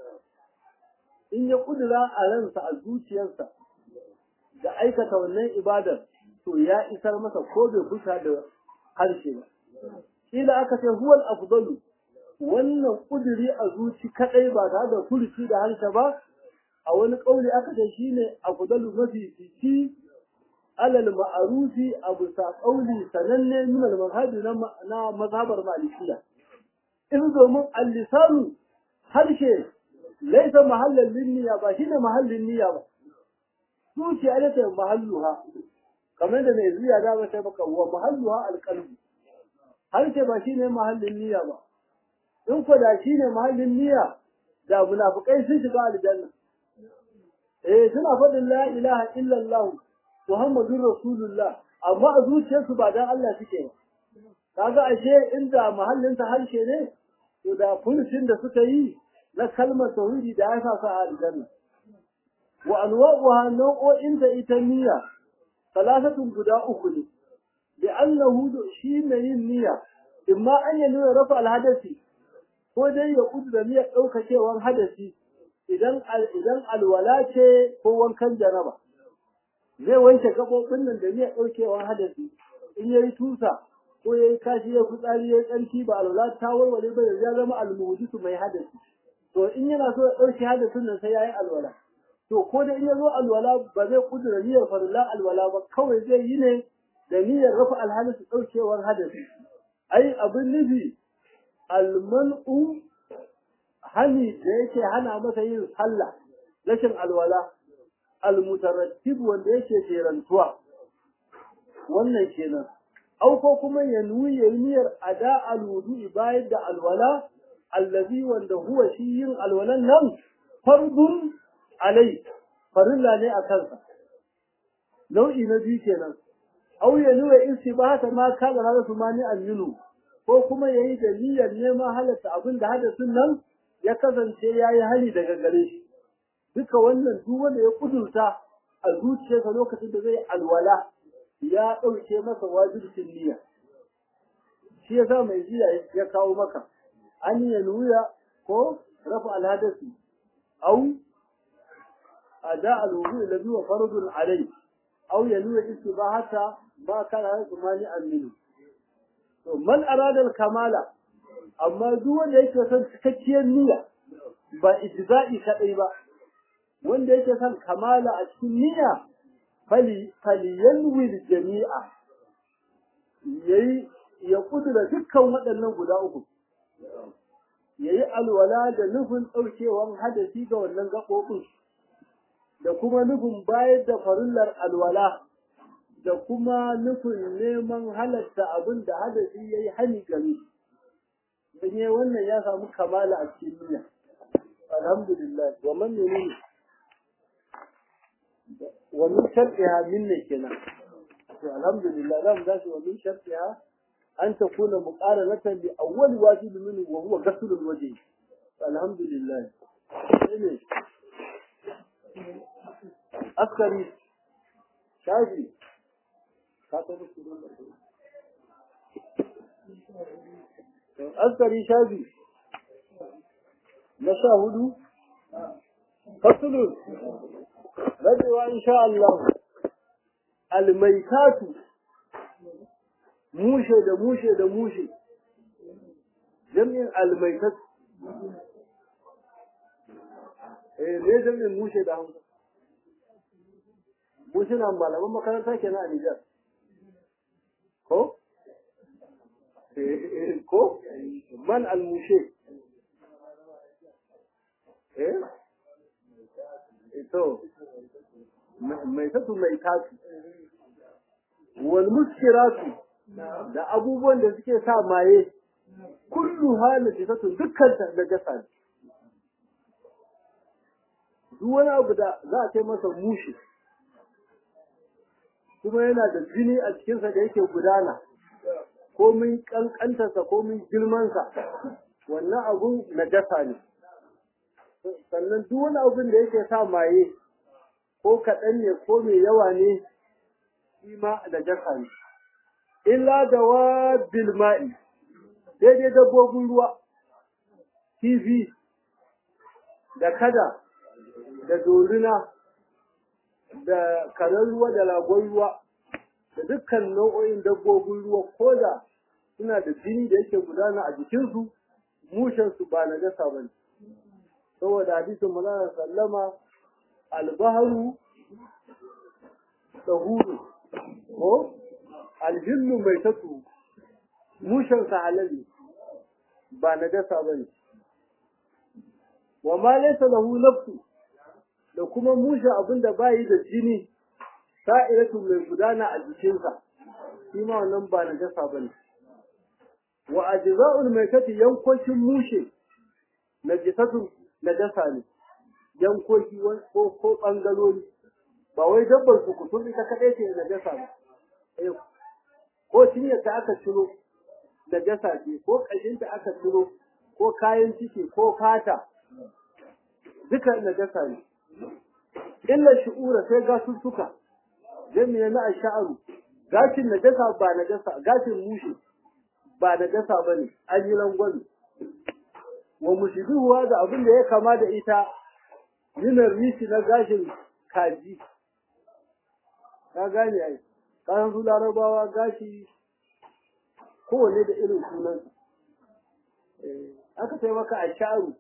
in ya kudura a ransa a zuciyarsa da aikata wannan ibadar to ya isar masa ko bai kusa da harshe ba kila aka ce huwal afdalu wannan kuduri a zuci kadai ba tare da kurci da harshe ba a wani kauli aka ce shine afdalu mafi fici alal ma'arufi abu sa kauli sananne min al mazhabi na mazhabar malikiya in domin al-lisanu harshe laisa mahallan linniya ba shine mahallin niyya ba zuciya ita ce mahalluha kamar da mai zuya da ba sai baka wa mahalluha alqalbu harshe ba shine mahallin niyya ba in ko da shine mahallin niyya da munafikai sun shiga aljanna eh suna faɗin la ilaha illallah muhammadur rasulullah amma a zuciyarsu ba dan Allah suke ba kaga ashe inda mahallin ta harshe ne to da furucin da suka yi na kalmar tauhidi da ya sa su a aljanna wa anwa'uha nau'o'in da ita niyya salasatun guda uku ne bi annahu shi ne yin niyya imma an yi nuna rafa alhadasi ko dai ya kudura niyyar ɗaukakewan hadasi idan idan alwala ce ko wankan jaraba zai wanke gaɓoɓin nan da niyyar ɗaukewan hadasi in yayi tusa ko yayi kashi ya fitsari yayi tsarki ba alwala ta warware ba ya zama almuhdisu mai hadasi to in yana so ya ɗauke hadasin nan sai yayi alwala to ko da in ya zo alwala ba zai kudura niyyar farilla alwala ba kawai zai yi ne da niyyar rafa alhalis ɗaukewar hadasi ai abin nufi alman'u hani da yake hana masa yin sallah rashin alwala almutarattib wanda yake jerantuwa wannan kenan au ko kuma ya nuyi yayi niyyar ada alwudu'i bayan da alwala allazi wanda huwa shi yin alwalan nan fardun alai farilla ne a kansa nau'i na biyu kenan au ya nuna istibahata ma kana hada su mani aminu ko kuma yayi da niyyar neman halatta abin da hadasin nan ya kasance yayi hali daga gare shi duka wannan duk wanda ya kudurta a zuciyarsa lokacin da zai alwala ya ɗauke masa wajibcin niyya shi yasa mai jiya ya kawo maka an ya nuya ko rafa alhadasi au ada alwudu alladhi huwa fardun alayhi au ya nuya istibahata ma kana hada mani aminu to man arada al-kamala amma duk wanda yake son cikakkiyar niyya ba ijza'i kadai ba wanda yake son kamala a cikin niyya fali falyanwi jami'a yayi ya kudura dukkan waɗannan guda uku yayi alwala da nufin ɗaukewan hadasi ga wannan gaɓoɓin da kuma nufin bayar da farillar alwala da kuma nufin neman halatta abin da hadasi ya yi hani gare don yi wannan ya samu kamala a cikin niyya alhamdulillah wa man menene wa min shartiha minne kenan to alhamdulillah zamu dace wa min shartiha an takuna muqaranatan bi awwal wajib minhu wa huwa ghusl alwajh alhamdulillah ne askari shafi askari shafi na sha hudu fasulun rabewa insha Allah almaitatu mushe da mushe da mushe jami'in almaitat eh ne jami'in mushe da hausa mushina malaman makaranta kenan a Nijar ko ko man almushe eh to mai tatu mai tatu wal muskiratu da abubuwan da suke sa maye kullu halin tatu dukkan ta da gasa ne duk wani abu da za a kai masa mushi kuma yana da jini a cikinsa da yake gudana komin kankantarsa komin girmansa wannan abun najasa ne sannan duk wani abun da yake sa maye ko kaɗan ne ko mai yawa ne shi ma najasa ne illa da wa bilma'i daidai dabbobin ruwa kifi da kada da dorina da karen ruwa da lagon ruwa da dukkan nau'o'in dabbobin ruwa ko da suna da jini da yake gudana a jikinsu mushensu ba na gasa ba ne saboda hadisin manzon sallama albaharu tsahuru ko aljinnu mai tatu mushensa halali ba na gasa ba ne wa ma laysa lahu nafsu da kuma mushe abin da bayi da jini sa'iratu mai gudana a jikinsa shi ma wannan ba na gasa bane wa ajza'ul maitati yankokin mushe na jisatu na gasa ne yankoki ko ko bangalori ba wai dabbar su kutum ita kadai ce na gasa ba ko cinyar ta aka ciro na gasa ce ko kashin ta aka ciro ko kayan ciki ko fata duka na gasa ne illa shu'ura sai gasussuka jami'a na ash'aru gashin najasa ba najasa gashin mushi ba najasa bane an yi langwani wa mushiduwa da abin da ya kama da ita yinar rishi na gashin kaji ka gane ai kayan su larabawa gashi kowane da irin sunan aka sai maka ash'aru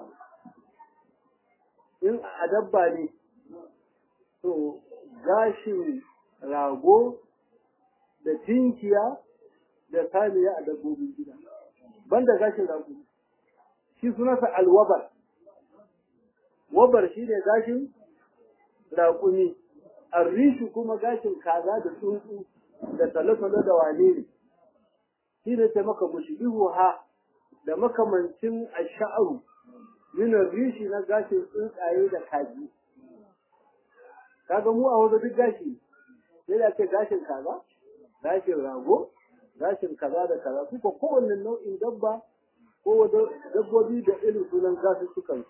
in a dabba ne to gashin rago da tinkiya da saniya a dabbobin gida banda gashin rago shi sunansa alwabar wabar shi ne gashin raƙumi arrishu kuma gashin kaza da tsuntsu da talo-talo da wane ne shi ne ta maka mushibihu ha da makamancin asha'aru min rishi na gashin tsuntsaye da kaji kaga mu a wajen duk gashi sai da ce gashin kaza gashin rago gashin kaza da kaza kuka kowanne nau'in dabba ko dabbobi da irin sunan gasu sukan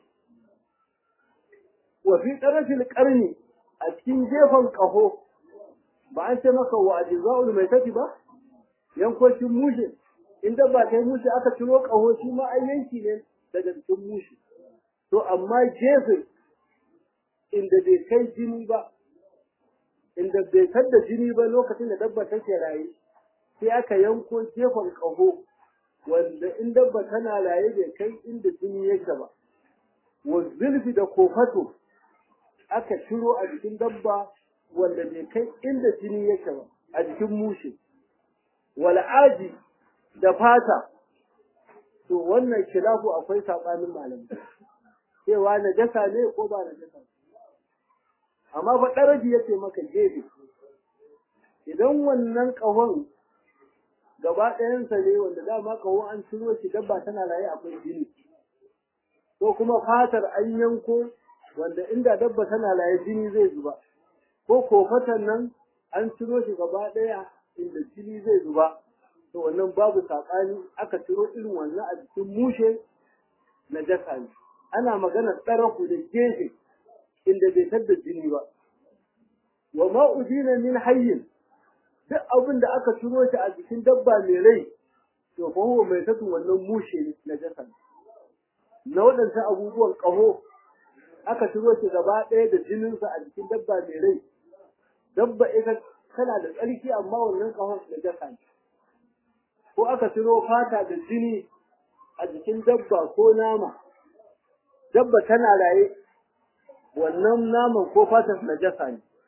wa fi qarafil qarni a cikin gefen kaho ba an ce maka wa ajza'ul maitati ba yankokin mushe in dabba ta yi mushe aka ciro kaho shi ma ai yanki ne daga cikin mushe to amma gefe inda bai kai jini ba inda bai da jini ba lokacin da dabba take raye sai aka yanko gefen ƙaho wanda in dabba tana raye bai kai inda jini yake ba wa zulfi da kofato aka ciro a jikin dabba wanda bai kai inda jini yake ba a jikin mushe wal'aji da fata to wannan khilafu akwai sabanin malamai cewa najasa ne ko ba najasa amma fa daraji yace maka gefe idan wannan kahon gaba ɗayansa ne wanda dama kahon an ciro shi dabba tana raye akwai jini ko kuma fatar an yanko wanda inda dabba tana raye jini zai zuba ko kofatan nan an ciro shi gaba ɗaya inda jini zai zuba to wannan babu saɓani aka ciro irin wannan a jikin mushe na jasa ne ana magana tsaraku da gefe inda bai tadda jini ba wa ma udina min hayyin duk abin da aka ciro shi a jikin dabba mai rai to fa huwa mai tatu wannan mushe ne na jasa na waɗansu abubuwan ƙaho aka ciro shi gaba ɗaya da jininsa a jikin dabba mai rai dabba ita tana da tsarki amma wannan ƙahon na jasa ne ko aka ciro fata da jini a jikin dabba ko nama dabba tana raye wannan naman ko fatar najasa ne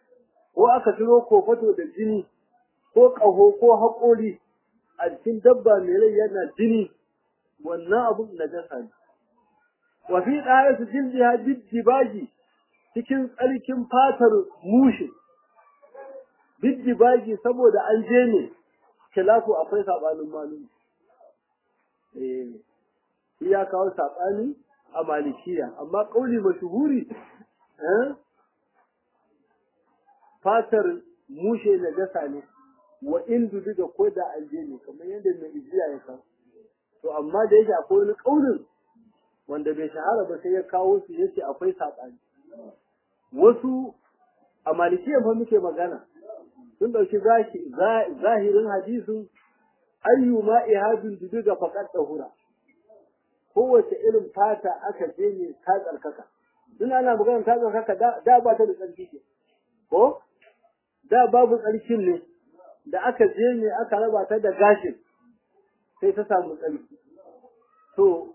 ko aka ciro kofato da jini ko ƙaho ko haƙori a cikin dabba mai rai yana jini wannan abun najasa ne wa fi ɗaya jildiha biddibaji cikin tsarkin fatar mushe biddibaji saboda an je ne kilafu akwai saɓanin malumi eh ya kawo saɓani a malikiya amma ƙauli mashuhuri eh fatar mushe na jasa ne wa in dubi da ko da anje ne kamar yadda mai ijiya ya kawo to amma da yake akwai wani ƙaunin wanda bai shahara ba sai ya kawo su yace akwai saɓani wasu a malikiya fa muke magana sun ɗauki zahirin hadisin ayyu ma ihadun dubi ga faƙar hura kowace irin fata aka je ne ta tsarkaka suna ana magana ta tsarkaka da ba ta da tsarki ce ko da babu tsarkin ne da aka je ne aka raba ta da gashin sai ta samu tsarki to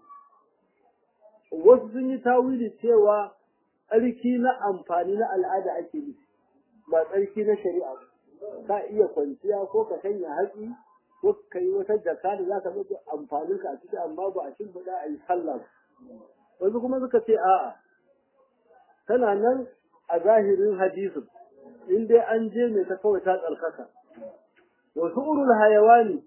wasu sun yi tawili cewa tsarki na amfani na al'ada ake yi ba tsarki na shari'a ka iya kwanciya ko ka sanya hatsi ko ka yi wata jaka da za ka zo amfanin ka a ciki amma ba a shimfiɗa a yi sallah ba wasu kuma suka ce a'a tana nan a zahirin hadisin in dai an je ne ta kawai ta tsarkaka wasu urul hayawani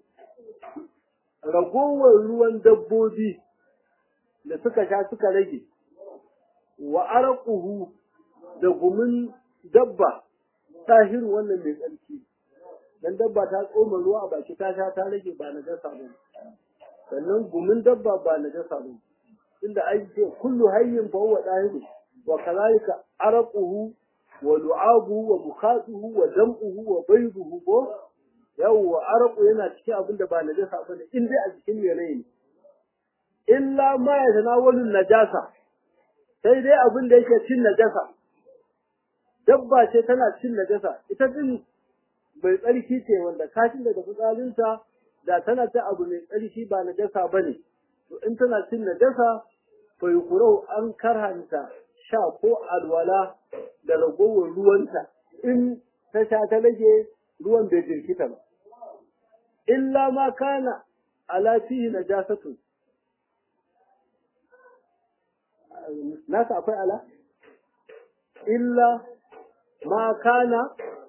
ragowar ruwan dabbobi da suka sha suka rage wa araquhu da gumin dabba tahiru wannan mai tsarki dan dabba ta tsoma ruwa a baki ta sha ta rage ba na gasa ba sannan gumin dabba ba na gasa ba inda ai ce kullu hayyin fa huwa dahiru wa kadhalika araquhu wa lu'abuhu wa mukhatuhu wa dam'uhu wa bayduhu ko yawwa araqu yana cikin abin da ba na gasa ba ne in dai a cikin mai rai ne illa ma yatanawalu najasa sai dai abin da yake cin najasa dabba ce tana cin najasa ita din bai tsarki ce wanda kashin daga fitsarinta da tana ta abu mai tsarki ba najasa bane to in tana cin najasa to yukurau an karhanta sha ko alwala da ragowar ruwanta in ta sha ta rage ruwan bai jirkita ba illa ma kana ala fihi najasatu nasa akwai ala illa ma kana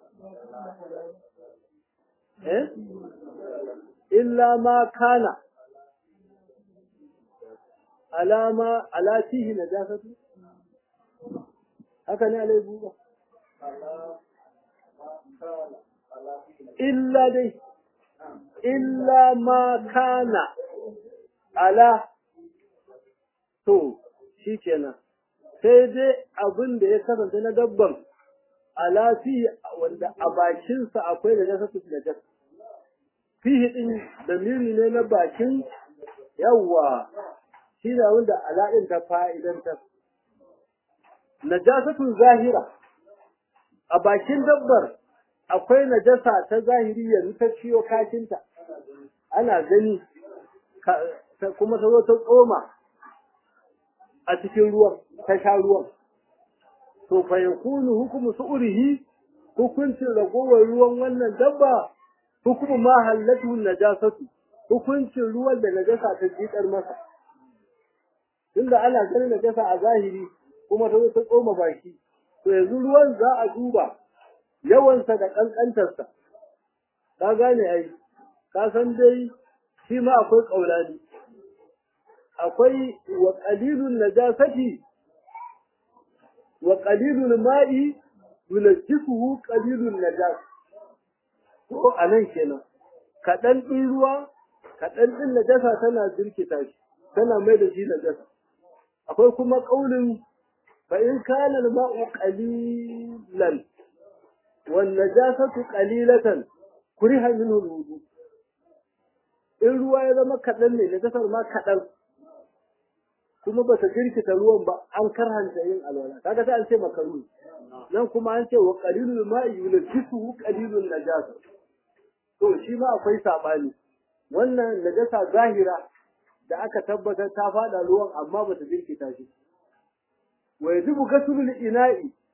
eh illa ma kana alama ala fihi najasatu haka ne alai buba illa dai illa ma kana ala to shi kenan sai dai abin da ya kasance na dabban alafi wanda a bakinsa akwai da jasa da jasa fihi din damiri ne na bakin yawwa shi da wanda ala'in ta fa'idantar najasatun zahira a bakin dabbar akwai najasa ta zahiri yanzu ta ciyo kashinta ana gani kuma ta zo ta tsoma a cikin ruwan ta sha ruwan to fa yakunu hukumu su'urihi hukuncin ragowar ruwan wannan dabba hukumu ma hallatu najasatu hukuncin ruwan da najasa ta jikar masa tunda ana ganin najasa a zahiri kuma ta zo ta tsoma baki to yanzu ruwan za a duba yawansa da ƙanƙantarsa ka gane ai ka san dai shi ma akwai ƙaulani akwai wa qalilun najasati wa qalilul ma'i yunajjisuhu qalilun najas ko anan kenan kaɗan ɗin ruwa kaɗan ɗin najasa tana jirkita shi tana mai da shi najasa akwai kuma ƙaulin fa in kana al-ma'u qalilan wan najasatu qalilatan kuriha minhu al-wudu in ruwa ya zama kaɗan ne najasar ma kaɗan kuma ba ta jirkita ruwan ba an karhanta yin alwala kaga sai an ce makaru nan kuma an ce wa qalilul ma'i yulfisuhu qalilun najasa to shi ma akwai sabani wannan najasa zahira da aka tabbatar ta fada ruwan amma ba ta jirkita shi wa yajibu gasulul ina'i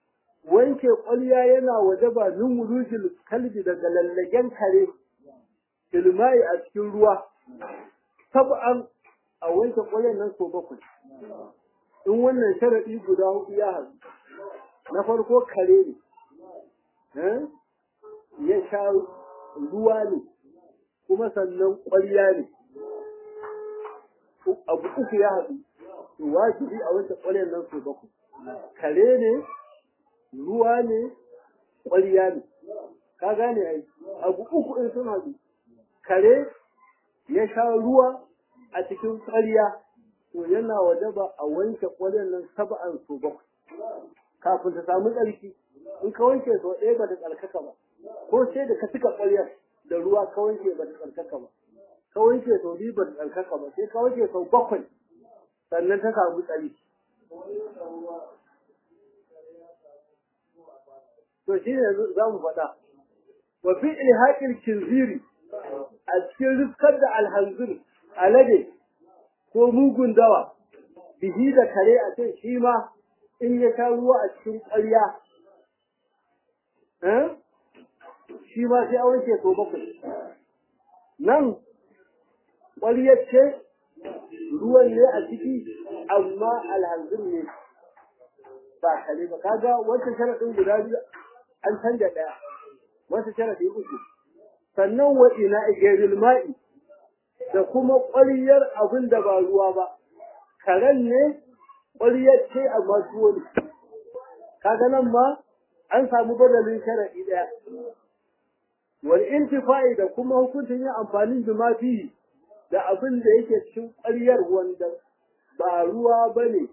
wanke ƙwarya yana waje ba min wulujil kalbi daga lallagen kare filmai a cikin ruwa sab'an a wanke ƙwaryan nan so bakwai in wannan sharaɗi guda hudu ya haɗu na farko kare ne ya sha ruwa ne kuma sannan ƙwarya ne abu uku ya haɗu to wajibi a wanke ƙwaryan nan so bakwai kare ne ruwa ne ƙwarya ne ka gane ai abu uku in sun haɗu kare ya sha ruwa a cikin ƙwarya to yana waje ba a wanke ƙwaryan nan saba'an so bakwai kafin ta samu tsarki in ka wanke sau ɗaya ba ta tsarkaka ba ko sai da ka cika ƙwaryar da ruwa ka wanke ba ta tsarkaka ba ka wanke sau biyu ba ta tsarkaka ba sai ka wanke sau bakwai sannan ta samu tsarki to shi ne za mu faɗa wa fi ilhaƙin kinziri a cikin riskar da alhanzir alade ko mugun dawa bihi da kare a ce shi ma in ya sha ruwa a cikin ƙwarya shi ma sai a wanke so bakwai nan ƙwaryar ce ruwan ne a ciki amma alhanzir ne ba kare ba kaga wancan sharaɗin guda biyu an canja ɗaya wata sharaɗi uku sannan wa ina igeril ma'i da kuma ƙwaryar abin da ba ruwa ba karen ne ƙwaryar ce amma tuwo ne kaga nan ma an samu badalin sharaɗi ɗaya wal intifa'i da kuma hukuncin yin amfani da mafi da abin da yake cikin ƙwaryar wanda ba ruwa ba ne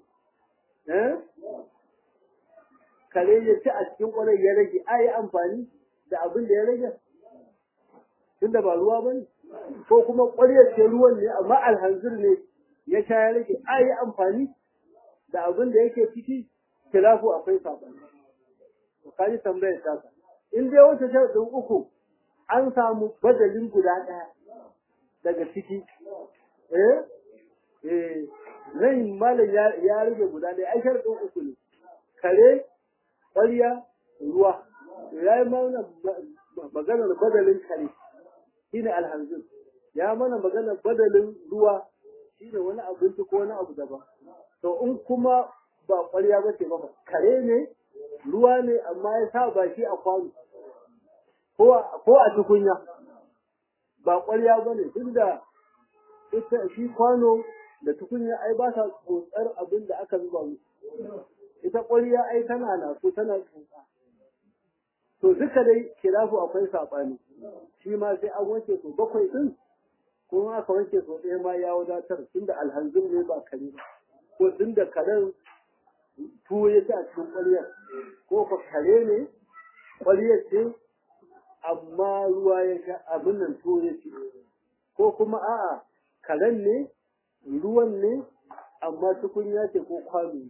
kare ya ci a cikin ƙwarar ya rage a yi amfani da abin da ya rage tunda ba ruwa ba ne ko kuma ƙwaryar ce ruwan ne amma alhanzir ne ya sha ya rage a yi amfani da abin da yake ciki kilafu akwai saɓani ka ji tambayar taka in dai wata sharaɗin uku an samu badalin guda ɗaya daga ciki eh eh nan malam ya rage guda ɗaya ai sharaɗin uku ne kare ƙwarya ruwa ya yi mana maganar badalin kare shi ne alhanzir ya mana maganar badalin ruwa shi ne wani abinci ko wani abu daban to in kuma ba ƙwarya ba ce ba kare ne ruwa ne amma ya sa baki a kwano ko a tukunya ba ƙwarya ba ne tunda ita shi kwano da tukunya ai ba sa tsotsar abin da aka zuba musu ita ƙwarya ai tana na so tana tsotsa to duka dai kilafu akwai saɓani shi ma sai an wanke so bakwai ɗin ko aka wanke so ɗaya ma ya wadatar tunda alhanzin ne ba kare ba ko tunda karen tuwo ya ci a cikin ƙwaryar ko ka kare ne ƙwaryar ce amma ruwa ya sha abin nan tuwo ya ci ko kuma a'a karen ne ruwan ne amma tukunya ce ko kwano ne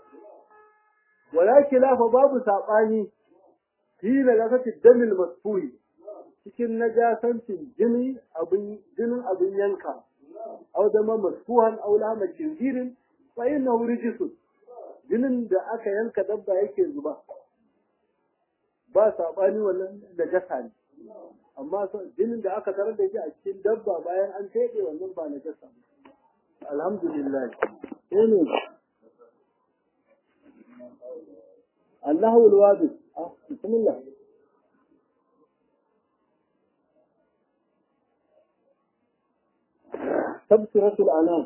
wala kilafa babu saɓani fi najasatin damil masfuri cikin najasancin jini abin jinin abin yanka aw dama masfuhan aw lahma khinzirin fa innahu rijsun jinin da aka yanka dabba yake zuba ba saɓani wannan najasa ne amma jinin da aka tarar da shi a cikin dabba bayan an teɗe wannan ba najasa ne alhamdulillah sai ne الله الواجب آه. بسم الله تبصرة الأنام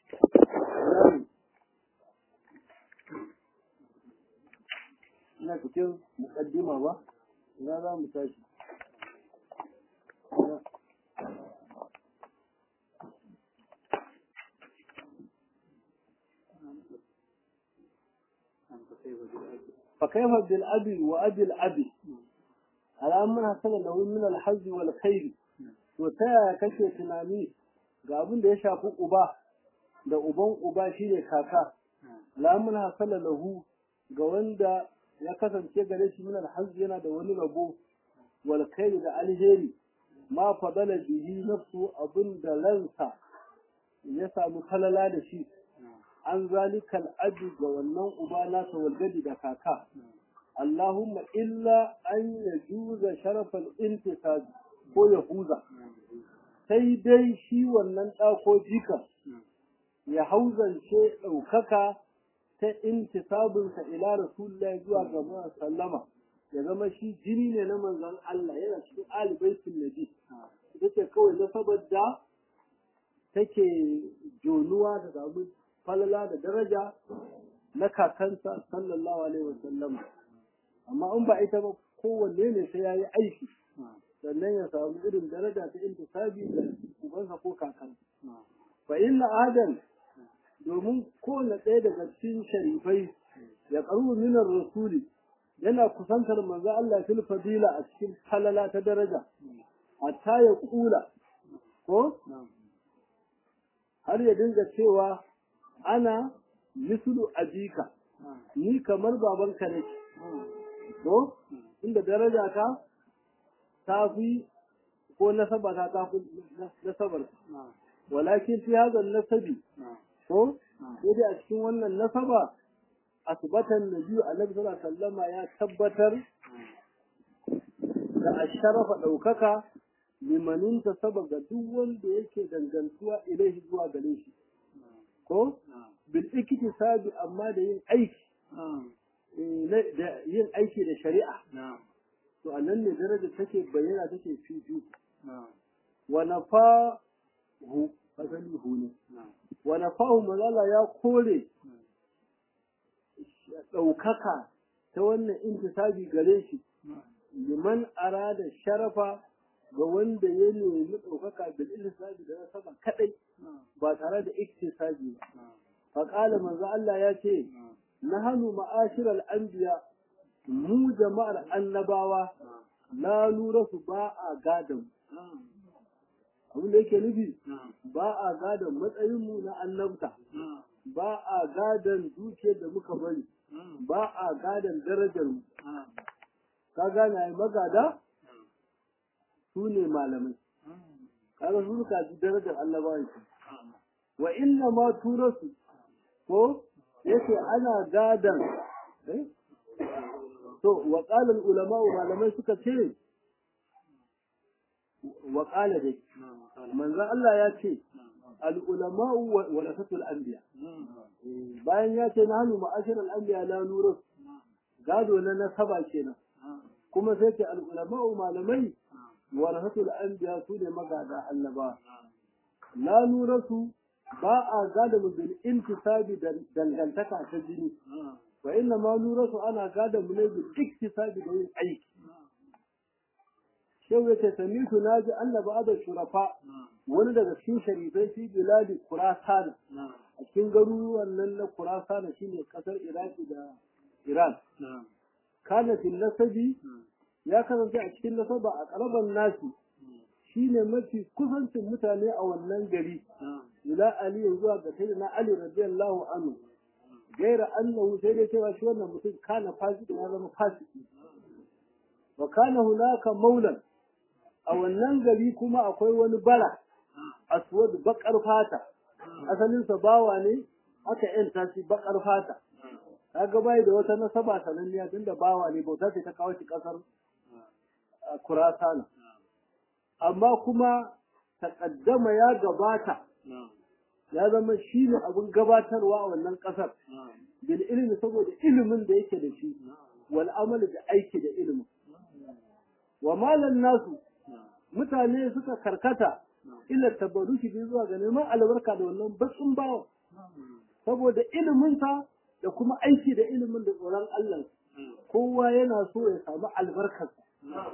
ina cikin mukaddima ba ina za mu tashi فكيف بالأب وأبي الأب على أمنا حصل له من الحظ والخير وتا kake tunani ga abin da ya shafi uba da uban uba shine kaka lamun hasala lahu ga wanda ya kasance gare shi min alhazz yana da wani rabo wal khair da alheri ma fadala bihi nafsu abin da ransa ya samu falala da shi an zalikal abi ga wannan uba nasa walgadi da kaka Allahumma illa an yajuza sharafal intisab ko yahuza sai dai shi wannan ɗako jika ya hauzance ɗaukaka ta intisabinsa ila rasulullahi zuwa ga sallama ya zama shi jini ne na manzon Allah yana cikin alibaitin nabi ita ce kawai na saboda take jonuwa da samu falala da daraja na kakansa sallallahu alaihi wasallam amma in ba ita ba kowanne ne sai yayi aiki sannan ya samu irin daraja ta intisabi da ubansa ko kakansa fa inna adam domin kowane ɗaya daga cikin sharifai ya karu minar rasuli yana kusantar manzo Allah fil fadila a cikin falala ta daraja hatta ya kula ko har ya dinga cewa ana mislu abika ni kamar babanka nake ko inda daraja ta ta fi ko nasaba ta ta fi nasabar walakin fi hadha nasabi ko sai dai a cikin wannan nasaba asbatan nabi annabi sallallahu alaihi wasallama ya tabbatar da asharafa daukaka limanin ta saba ga duk wanda yake dangantuwa ilaihi zuwa gare shi ko bil iktisabi amma da yin aiki da yin aiki da shari'a to anan ne daraja take bayyana take fifi wa nafahu asali hu ne wa nafahu mazala ya kore ɗaukaka ta wannan intisabi gare shi liman arada sharafa ga wanda ya nemi ɗaukaka bil intisabi da sama kadai ba tare da iktisabi ba faqala manzo Allah ya ce nahnu ma'ashiral anbiya mu jama'ar annabawa la nura su ba a gadan abin da yake nufi ba a gadan matsayinmu na annabta ba a gadan dukiyar da muka bari ba a gadan darajar mu ka gane ai magada su ne malamai kaga su suka ji darajar annabawan shi wa inna ma turasu ko yace ana gadan to wa qala ulama malamai suka ce wa qala dai manzon Allah ya ce al ulama wa rasatul anbiya bayan ya ce nahnu ma'ashir al anbiya la nurus gado na nasaba kenan kuma sai ce al ulama malamai wa rasatul anbiya su ne magada annaba la nurasu ba a gada mu bil intisabi dangantaka ta jini wa inna ma nurasu ana gada mu ne bil iktisabi da yin aiki shehu yace samitu naji Allah ba'da shurafa wani daga cikin sharifai fi biladi Khurasan a cikin garuruwan nan na Khurasan shine kasar Iraki da Iran kana fil nasabi ya kasance a cikin nasaba a karaban nasi shine mafi kusancin mutane a wannan gari ila Ali zuwa ga sayyidina Ali radiyallahu anhu gaira annahu sai dai cewa shi wannan mutum kana fasiki ya zama fasiki wa kana hunaka maulan a wannan gari kuma akwai wani bara aswad bakar fata asalin sa bawa ne aka yanta shi bakar fata kaga bai da wata nasaba sananniya tunda bawa ne bauta ce ta kawo shi kasar Kurasana amma kuma takaddama ya gabata ya zama shi ne abin gabatarwa a wannan ƙasar bil ilimi saboda ilimin da yake da shi wal amali da aiki da ilimin wa malan nasu mutane suka karkata ila tabaruki bi zuwa ga neman albarka da wannan bakin bawa saboda iliminsa da kuma aiki da ilimin da tsoron Allah kowa yana so ya samu albarkarsa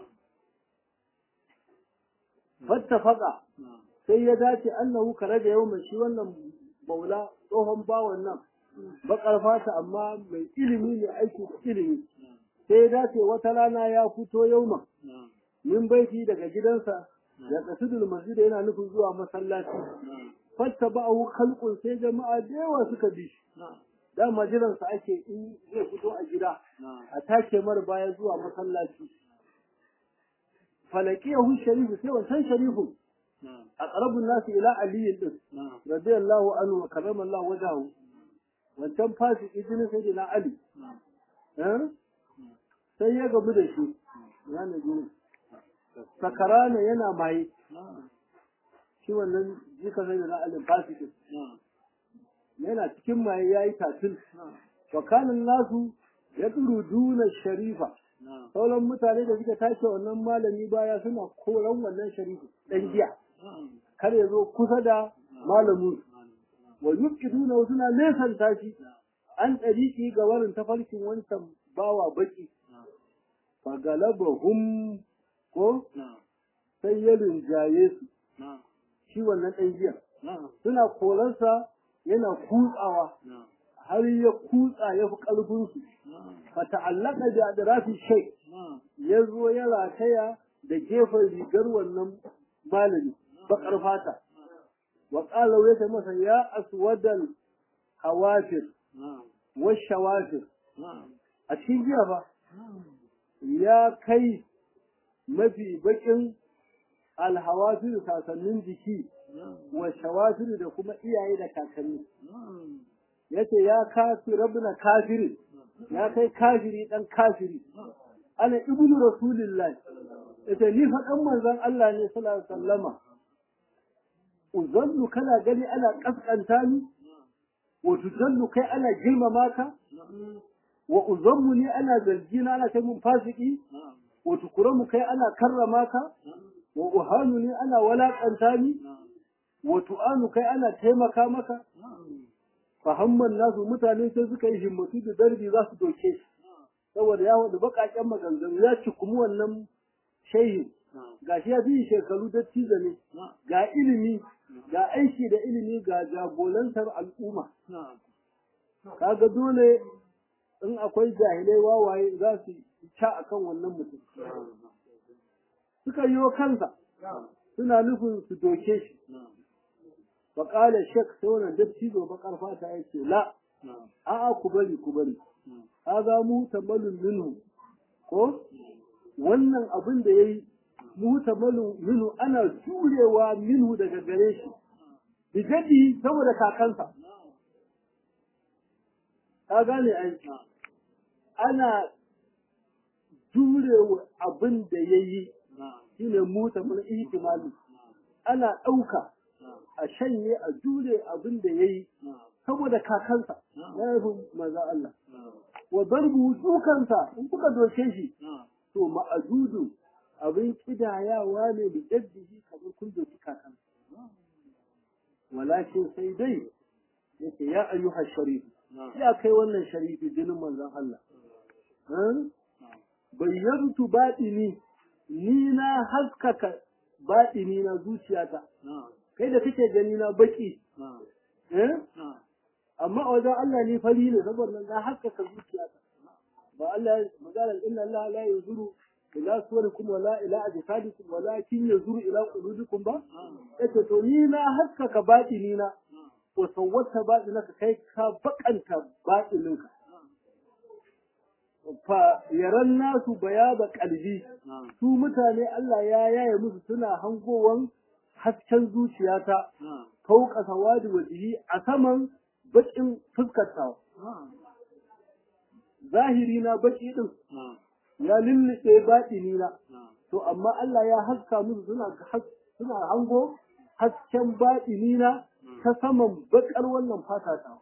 fattafaka sai ya dace annahu kare da yau shi wannan maula tsohon bawan nan bakar fata amma mai ilimi ne aiki da ilimi sai ya dace wata rana ya fito yauma min baiti daga gidansa ya kasudul masjid yana nufin zuwa masallaci fatta ba'u khalqun sai jama'a da yawa suka bi shi dama jiransa ake in zai fito a gida a take mar baya zuwa masallaci falakiyahu sharifu sai wancan sharifu a ƙarabin nasu ila aliyin din radiyallahu anhu wa karrama Allah wajahu wancan fasiki jinin sai na Ali sai ya gamu da shi yana gurin sakarana yana maye shi wannan jika sai da na alin fasikin yana cikin maye ya yi tatil wakanin nasu ya duna sharifa sauran mutane da suka tashi wannan malami baya suna koran wannan sharifa dan giya kar ya zo kusa da malamin wa yubqiduna suna nesanta shi an ɗariki ga warin tafarkin wancan bawa baki fagalabahum ko sai ya rinjaye su shi wannan ɗan giya suna koransa yana kutsawa har ya kutsa ya fi ƙarfinsu fa ta'allaka da adrafi shay ya zo ya rataya da gefen rigar wannan malami baƙar fata wa qala ya masa ya aswadal hawafir wa shawafir a cikin jiya ba ya kai mafi bakin alhawafir kakannin jiki wa shawafir da kuma iyaye da kakanni yace ya kafi rabna kafiri ya kai kafiri dan kafiri ana ibnu rasulillah yace ni fa dan manzon Allah ne sallallahu alaihi wasallama uzallu kana gani ana kaskanta ni wa tuzallu kai ana girmama ka wa uzammu ni ana zargina ana kai mun fasiki wa tukuramu kai ana karrama ka wa uhanu ni ana walakanta ni wa tu'anu kai ana taimaka maka fahamman nasu mutane sai suka yi himmatu da darbi za su doke shi saboda ya wada bakaken maganganu ya ci kuma wannan shehin gashi ya fi shekaru da ne ga ilimi ga aiki da ilimi ga jagorantar al'umma kaga dole in akwai jahilai wawaye za su ca akan wannan mutum suka yi wa kansa suna nufin su doke shi faƙalar shek sai wannan dattijo bakar fata ya ce la a'a ku bari ku bari haza mu tamalun minhu ko wannan abin da yayi mu tamalun minhu ana jurewa minhu daga gare shi bijadi saboda kakansa ka gane ai ana jurewa abin da yayi shine mu tamalun ihtimali ana ɗauka a shanye a jure abin da ya yi saboda kakansa ya yi maza Allah. Wa darbu dukansa in kuka doke shi to ma'adudu abin kidayawa ne da jaddihi kamar kun doki kakansa. Walakin sai dai yake ya ayyuha sharif ya kai wannan sharifi jinin manzon Allah. Bayyantu baɗini ni na haskaka baɗini na zuciyata. kai da kake gani na baki eh amma a wajen Allah ni fari ne saboda na haskaka zuciyata ba Allah magana inna Allah la yanzuru ila suwarikum wala ila ajsadikum walakin yanzuru ila qulubikum ba yace to ni na haskaka batini na wa sawwata batinaka kai ka bakanta batininka fa yaran nasu bayaba kalbi su mutane Allah ya yaye musu suna hangowan hasken zuciyata fauka sawadi wajihi a saman bakin fuskarta zahiri na baki din ya lulluce batini na to amma Allah ya haska musu suna suna hango hasken batini na ta saman bakar wannan fata ta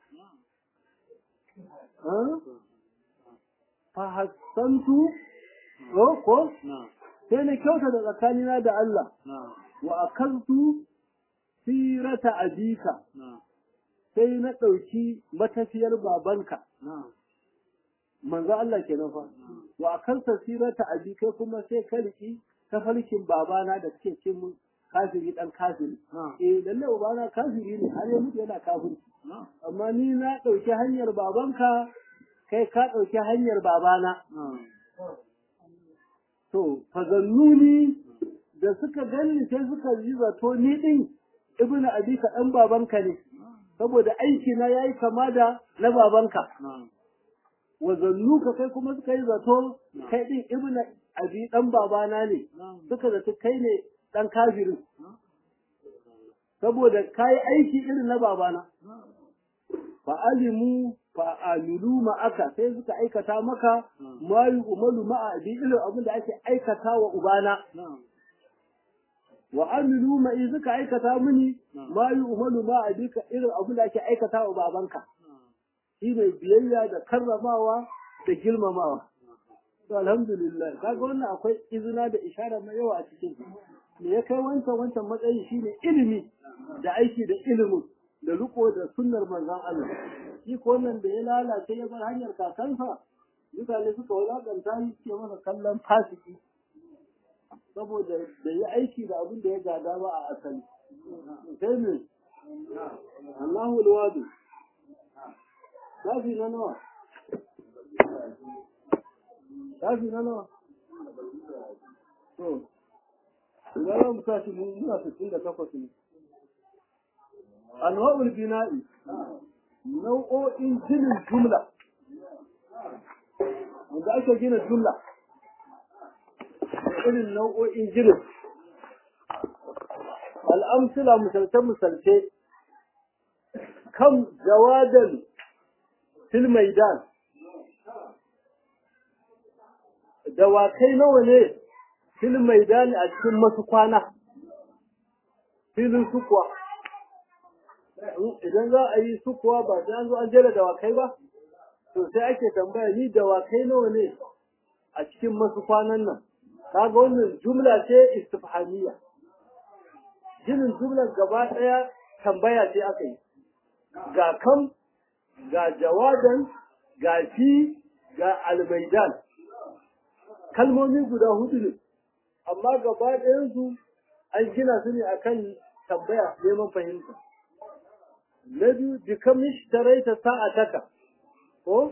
fa hassantu ko sai na kyauta da tsakanina da Allah wa akaltu sirata abika sai na ɗauki matafiyar babanka manzo Allah kenan fa wa akalta sirata abika kuma sai ka riki tafarkin babana da suke ce mun kafiri dan kafiri eh lalle babana kafiri ne har ya mutu yana kafiri amma ni na ɗauki hanyar babanka kai ka ɗauki hanyar babana to fazannuni da suka gani sai suka yi zato ni din ibnu abika dan babanka ne saboda aiki na yayi kama da na babanka wa zannuka kai kuma suka yi zato kai din ibnu abi dan babana ne suka zato kai ne dan kafirin saboda kai aiki irin na babana fa alimu fa'amilu ma'aka sai suka aikata maka ma yi umaru ma'a bi irin abin da ake aikata wa ubana wa amilu ma'i suka aikata mini ma yi umaru ma'a bi irin abin da ake aikata wa babanka shi ne biyayya da karramawa da girmamawa to alhamdulillah kaga wannan akwai izina da ishara mai yawa a cikin me ya kai wancan wancan matsayi shine ilimi da aiki da ilimin da riko da sunnar manzon Allah shi ko wannan da ya lalace ya bar hanyar kakansa mutane suka wadanta shi ke masa kallon fasiki saboda da ya aiki da abin da ya gada ba a asali sai ne Allahu alwadu shafi na nawa shafi na nawa to idan mu tashi muna 68 ne anwa'ul bina'i nau'o'in ginin jumla wanda ake gina jumla irin nau'o'in ginin al'amsila misalce-misalce kan jawadan fil maidan dawakai nawa ne fil maidan a cikin masu kwana filin sukuwa idan za a yi sukuwa ba sai an zo an jera dawakai ba to sai ake tambaya ni dawakai nawa ne a cikin masu kwanan nan kaga wannan jumla ce istifhamiyya ginin jumlar gaba daya tambaya ce aka yi ga kam ga jawadan ga fi ga almaidan kalmomi guda hudu ne amma gaba ɗayansu an gina su ne akan tambaya neman fahimta na biyu bikam ishtaraita sa'ataka ko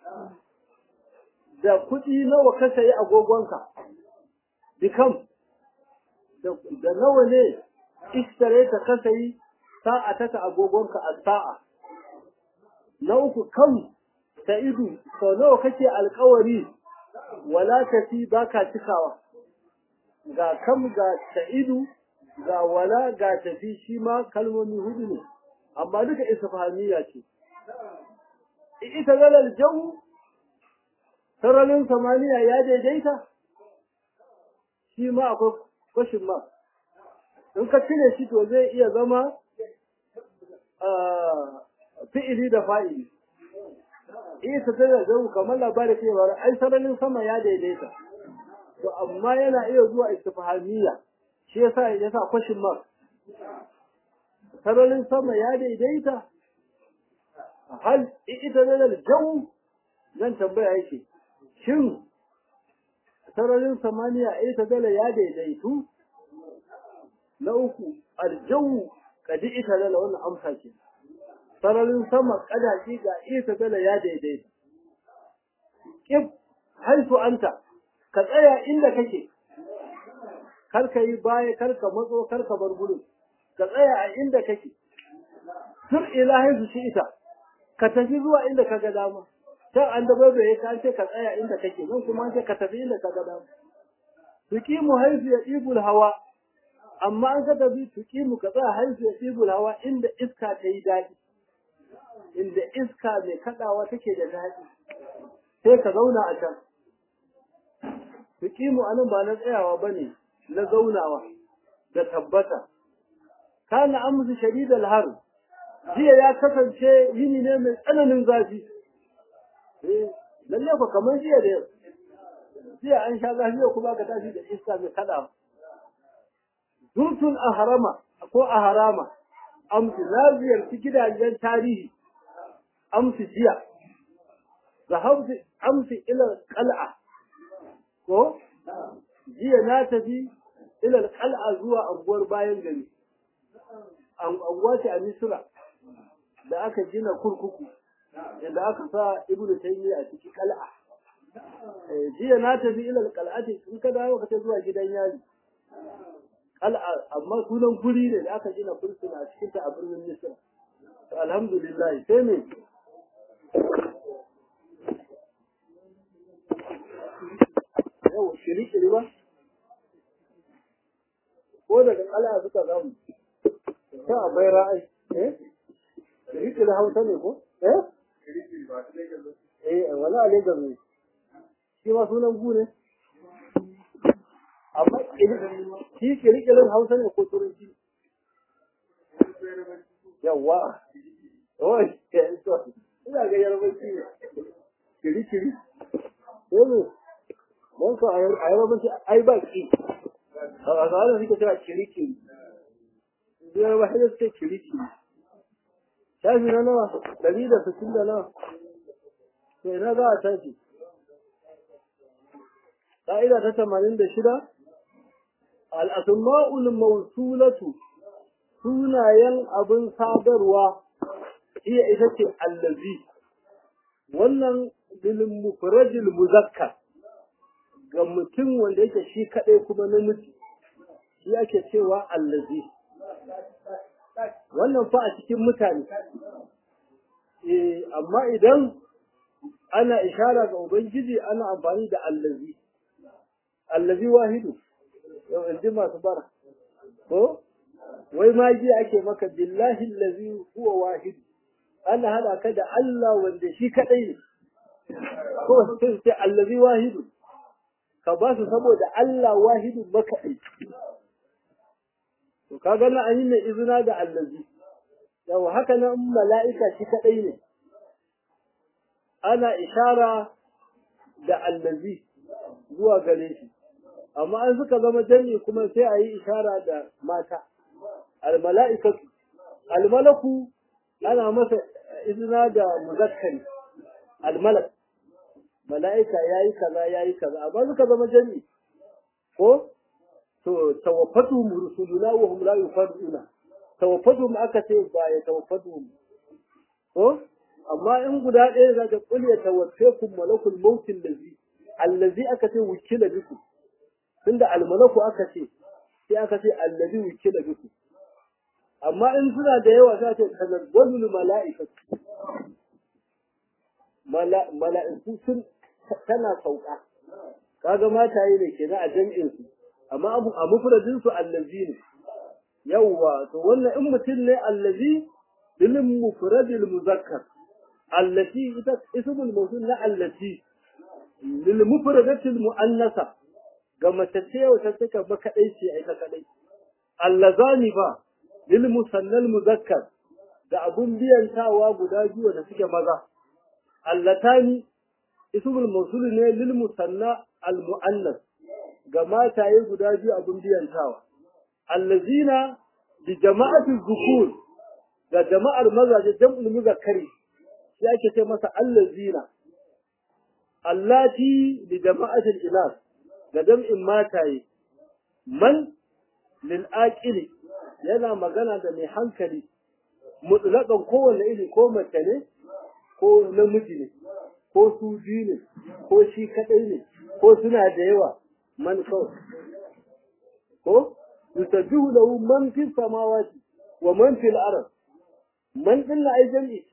da kuɗi nawa ka sayi agogonka bikam da nawa ne ishtaraita ka sayi sa'ataka agogonka a sa'a na uku kam sa'idu sau nawa kake alkawari wala tafi baka cikawa ga kam ga sa'idu ga wala ga tafi shi ma kalmomi hudu ne amma duka isfahamiya ce ita galar jau sararin samaniya ya daidaita shi ma akwai kwashin ma in ka cire shi to zai iya zama fi'ili da fa'ili ita tana jau kamar labarin cewa ai sararin sama ya daidaita to amma yana iya zuwa istifhamiyya shi yasa yasa kwashin mark sararin sama ya daidaita hal ita nan jau zan tambaya yake shin sararin samaniya ita dala ya daidaitu na uku aljawu kadi ita dala wannan amsa ce sararin sama kadaji ga ita dala ya daidaita kif haifu anta ka tsaya inda kake kar ka yi baya kar ka matso kar ka bar gurin ka tsaya a inda kake tur ilahi su shi ita ka tafi zuwa inda ka ga dama can an da bai ya kan ce ka tsaya inda kake nan kuma ce ka tafi inda ka ga dama tuqimu haifu ya ibul hawa amma an ka tafi tuqimu ka tsaya haifu ya ibul hawa inda iska ta yi daɗi inda iska mai kaɗawa take da daɗi sai ka zauna a can tuqimu anan ba na tsayawa bane na zaunawa da tabbata kana amsu shadidal har jiya ya kasance yini ne mai tsananin zafi eh lalle ko kamar jiya da yau jiya an sha zafi yau kuma ka tashi da iska mai kada zurtul ahrama ko ahrama amsu na ziyarci gidajen tarihi amsu jiya zahabtu amsu ila qal'a ko jiya na tafi ila qal'a zuwa anguwar bayan gari anguwa ce a misra da aka gina kurkuku yadda aka sa ibnu taymiya a cikin qal'a jiya na tafi ila qal'ati in ka dawo ka zuwa gidan yari qal'a amma sunan guri ne da aka gina fursuna a cikin ta a birnin misra alhamdulillah sai me yau shiri ba ko daga qal'a suka zamu ta bai ra'ayi eh shiri hausa ne ko eh eh wani a Lagos ne shi ma sunan gu ne amma shi kirkirin hausa ne ko turanci yawa oh ina ga yarbanci ne kiri kiri eh ne don ko a yarbanci ai ba ki a tsarin suke cewa kiri kiri biyar ba sai suke kiri kiri shafi na nawa ɗari da sittin da nawa to ina za a tashi ƙa'ida ta tamanin da shida al'asma'ul mausulatu sunayen abin sadarwa iya ita ce allazi wannan bilin mufrajil muzakkar ga mutum wanda yake shi kaɗai kuma namiji shi ake cewa allazi wannan fa a cikin mutane eh amma idan ana ishara ga ubangiji ana amfani da allazi allazi wahidu yau in ji masu bara ko wai magi ake maka billahi allazi huwa wahidu ana hada ka da Allah wanda shi kadai ne ko sai ce allazi wahidu ka ba su saboda Allah wahidu makaɗai to kaga na an yi mai izina da allazi yau haka nan mala'ika shi kadai ne ana ishara da allazi zuwa gare shi amma an suka zama jami kuma sai a yi ishara da mata almala'ikatu almalaku ana masa izina da muzakkari almalak mala'ika yayi kaza yayi kaza amma suka zama jami ko to tawaffatu rusuluna wa hum la yufaduna tawaffatu aka ce ba ya tawaffatu ko amma in guda ɗaya za ka kulya tawaffakum malakul mautin lazi allazi aka ce wukila biku tunda almalaku aka ce sai aka ce allazi wukila biku amma in suna da yawa za ta tanazzalul mala'ikatu mala'iku sun tana sauka kaga mataye ne kenan a jami'in su amma abu a mufradin su allazi ne yawwa to wannan in mutum ne allazi bil mufradil muzakkar allati ita ismul mawsul na allati lil mufradatil muannasa ga mace ce wata take ba kadai ce ai ta kadai allazani ba lil musannal muzakkar da abun biyantawa guda biyu da suke maza allatani ismul mawsul ne lil musanna al muannas ga mataye guda biyu abun biyantawa allazina bi jama'atul zukur ga jama'ar mazaje jam'ul muzakkari shi ake ce masa allazina allati bi jama'atul inas ga jam'in mataye man lil aqili yana magana da mai hankali mutlaqan kowanne iri ko mace ne ko namiji ne ko su biyu ne ko shi kadai ne ko suna da yawa man kawai ko yusabbihu lahu man fi samawati wa man fil ard man din ai jami'i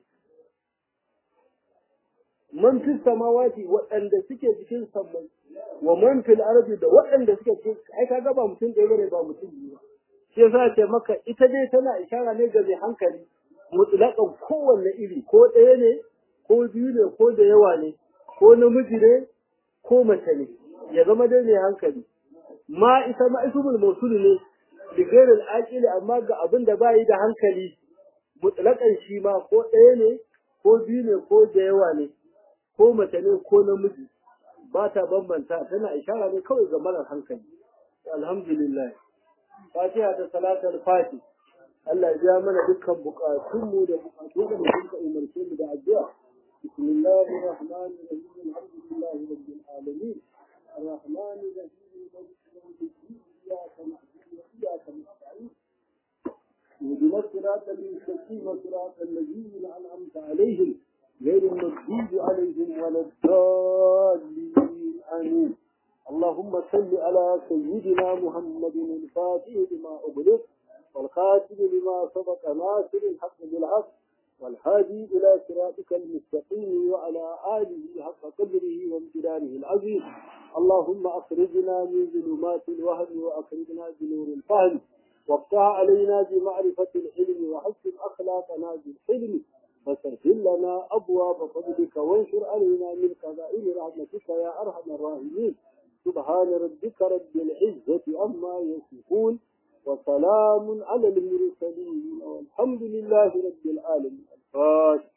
man fi samawati waɗanda suke cikin sammai wa man fil ardi da waɗanda suke cikin ai kaga ba mutum ɗaya bane ba mutum biyu ba shi yasa ce maka ita dai tana ishara ne ga mai hankali mutlaqan kowanne iri ko ɗaya ne ko biyu ne ko da yawa ne ko namiji ne ko mace ne ya zama dai mai hankali ma ita ma ismul mawsul ne li ghairil aqili amma ga abin da bai da hankali mutlaqan shi ma ko ɗaya ne ko biyu ne ko da yawa ne ko mace ne ko namiji ba ta bambanta tana ishara ne kawai ga marar hankali alhamdulillah fatiha da salatul fati Allah ya mana dukkan bukatunmu da bukatu da mutum ka umarce mu da addu'a bismillahir rahmanir rahim alhamdulillahi rabbil alamin arrahmanir rahim maliki yawmiddin iyyaka na'budu wa iyyaka nasta'in اهدنا الصراط المستقيم صراط الذين انعمت عليهم غير المغضوب عليهم ولا الضالين امين اللهم صل على سيدنا محمد الفاتح لما اغلق والخاتم لما سبق ناصر الحق بالحق والهادي الى صراطك المستقيم وعلى اله حق قدره وامتدانه العظيم اللهم اخرجنا من ظلمات الوهم واخرجنا بنور الفهم وافتح علينا بمعرفة العلم وحسن أخلاقنا بالحلم فسهل لنا أبواب فضلك وانشر علينا من خزائن رحمتك يا أرحم الراحمين سبحان ربك رب العزة عما يصفون وسلام على المرسلين والحمد لله رب العالمين الفاتح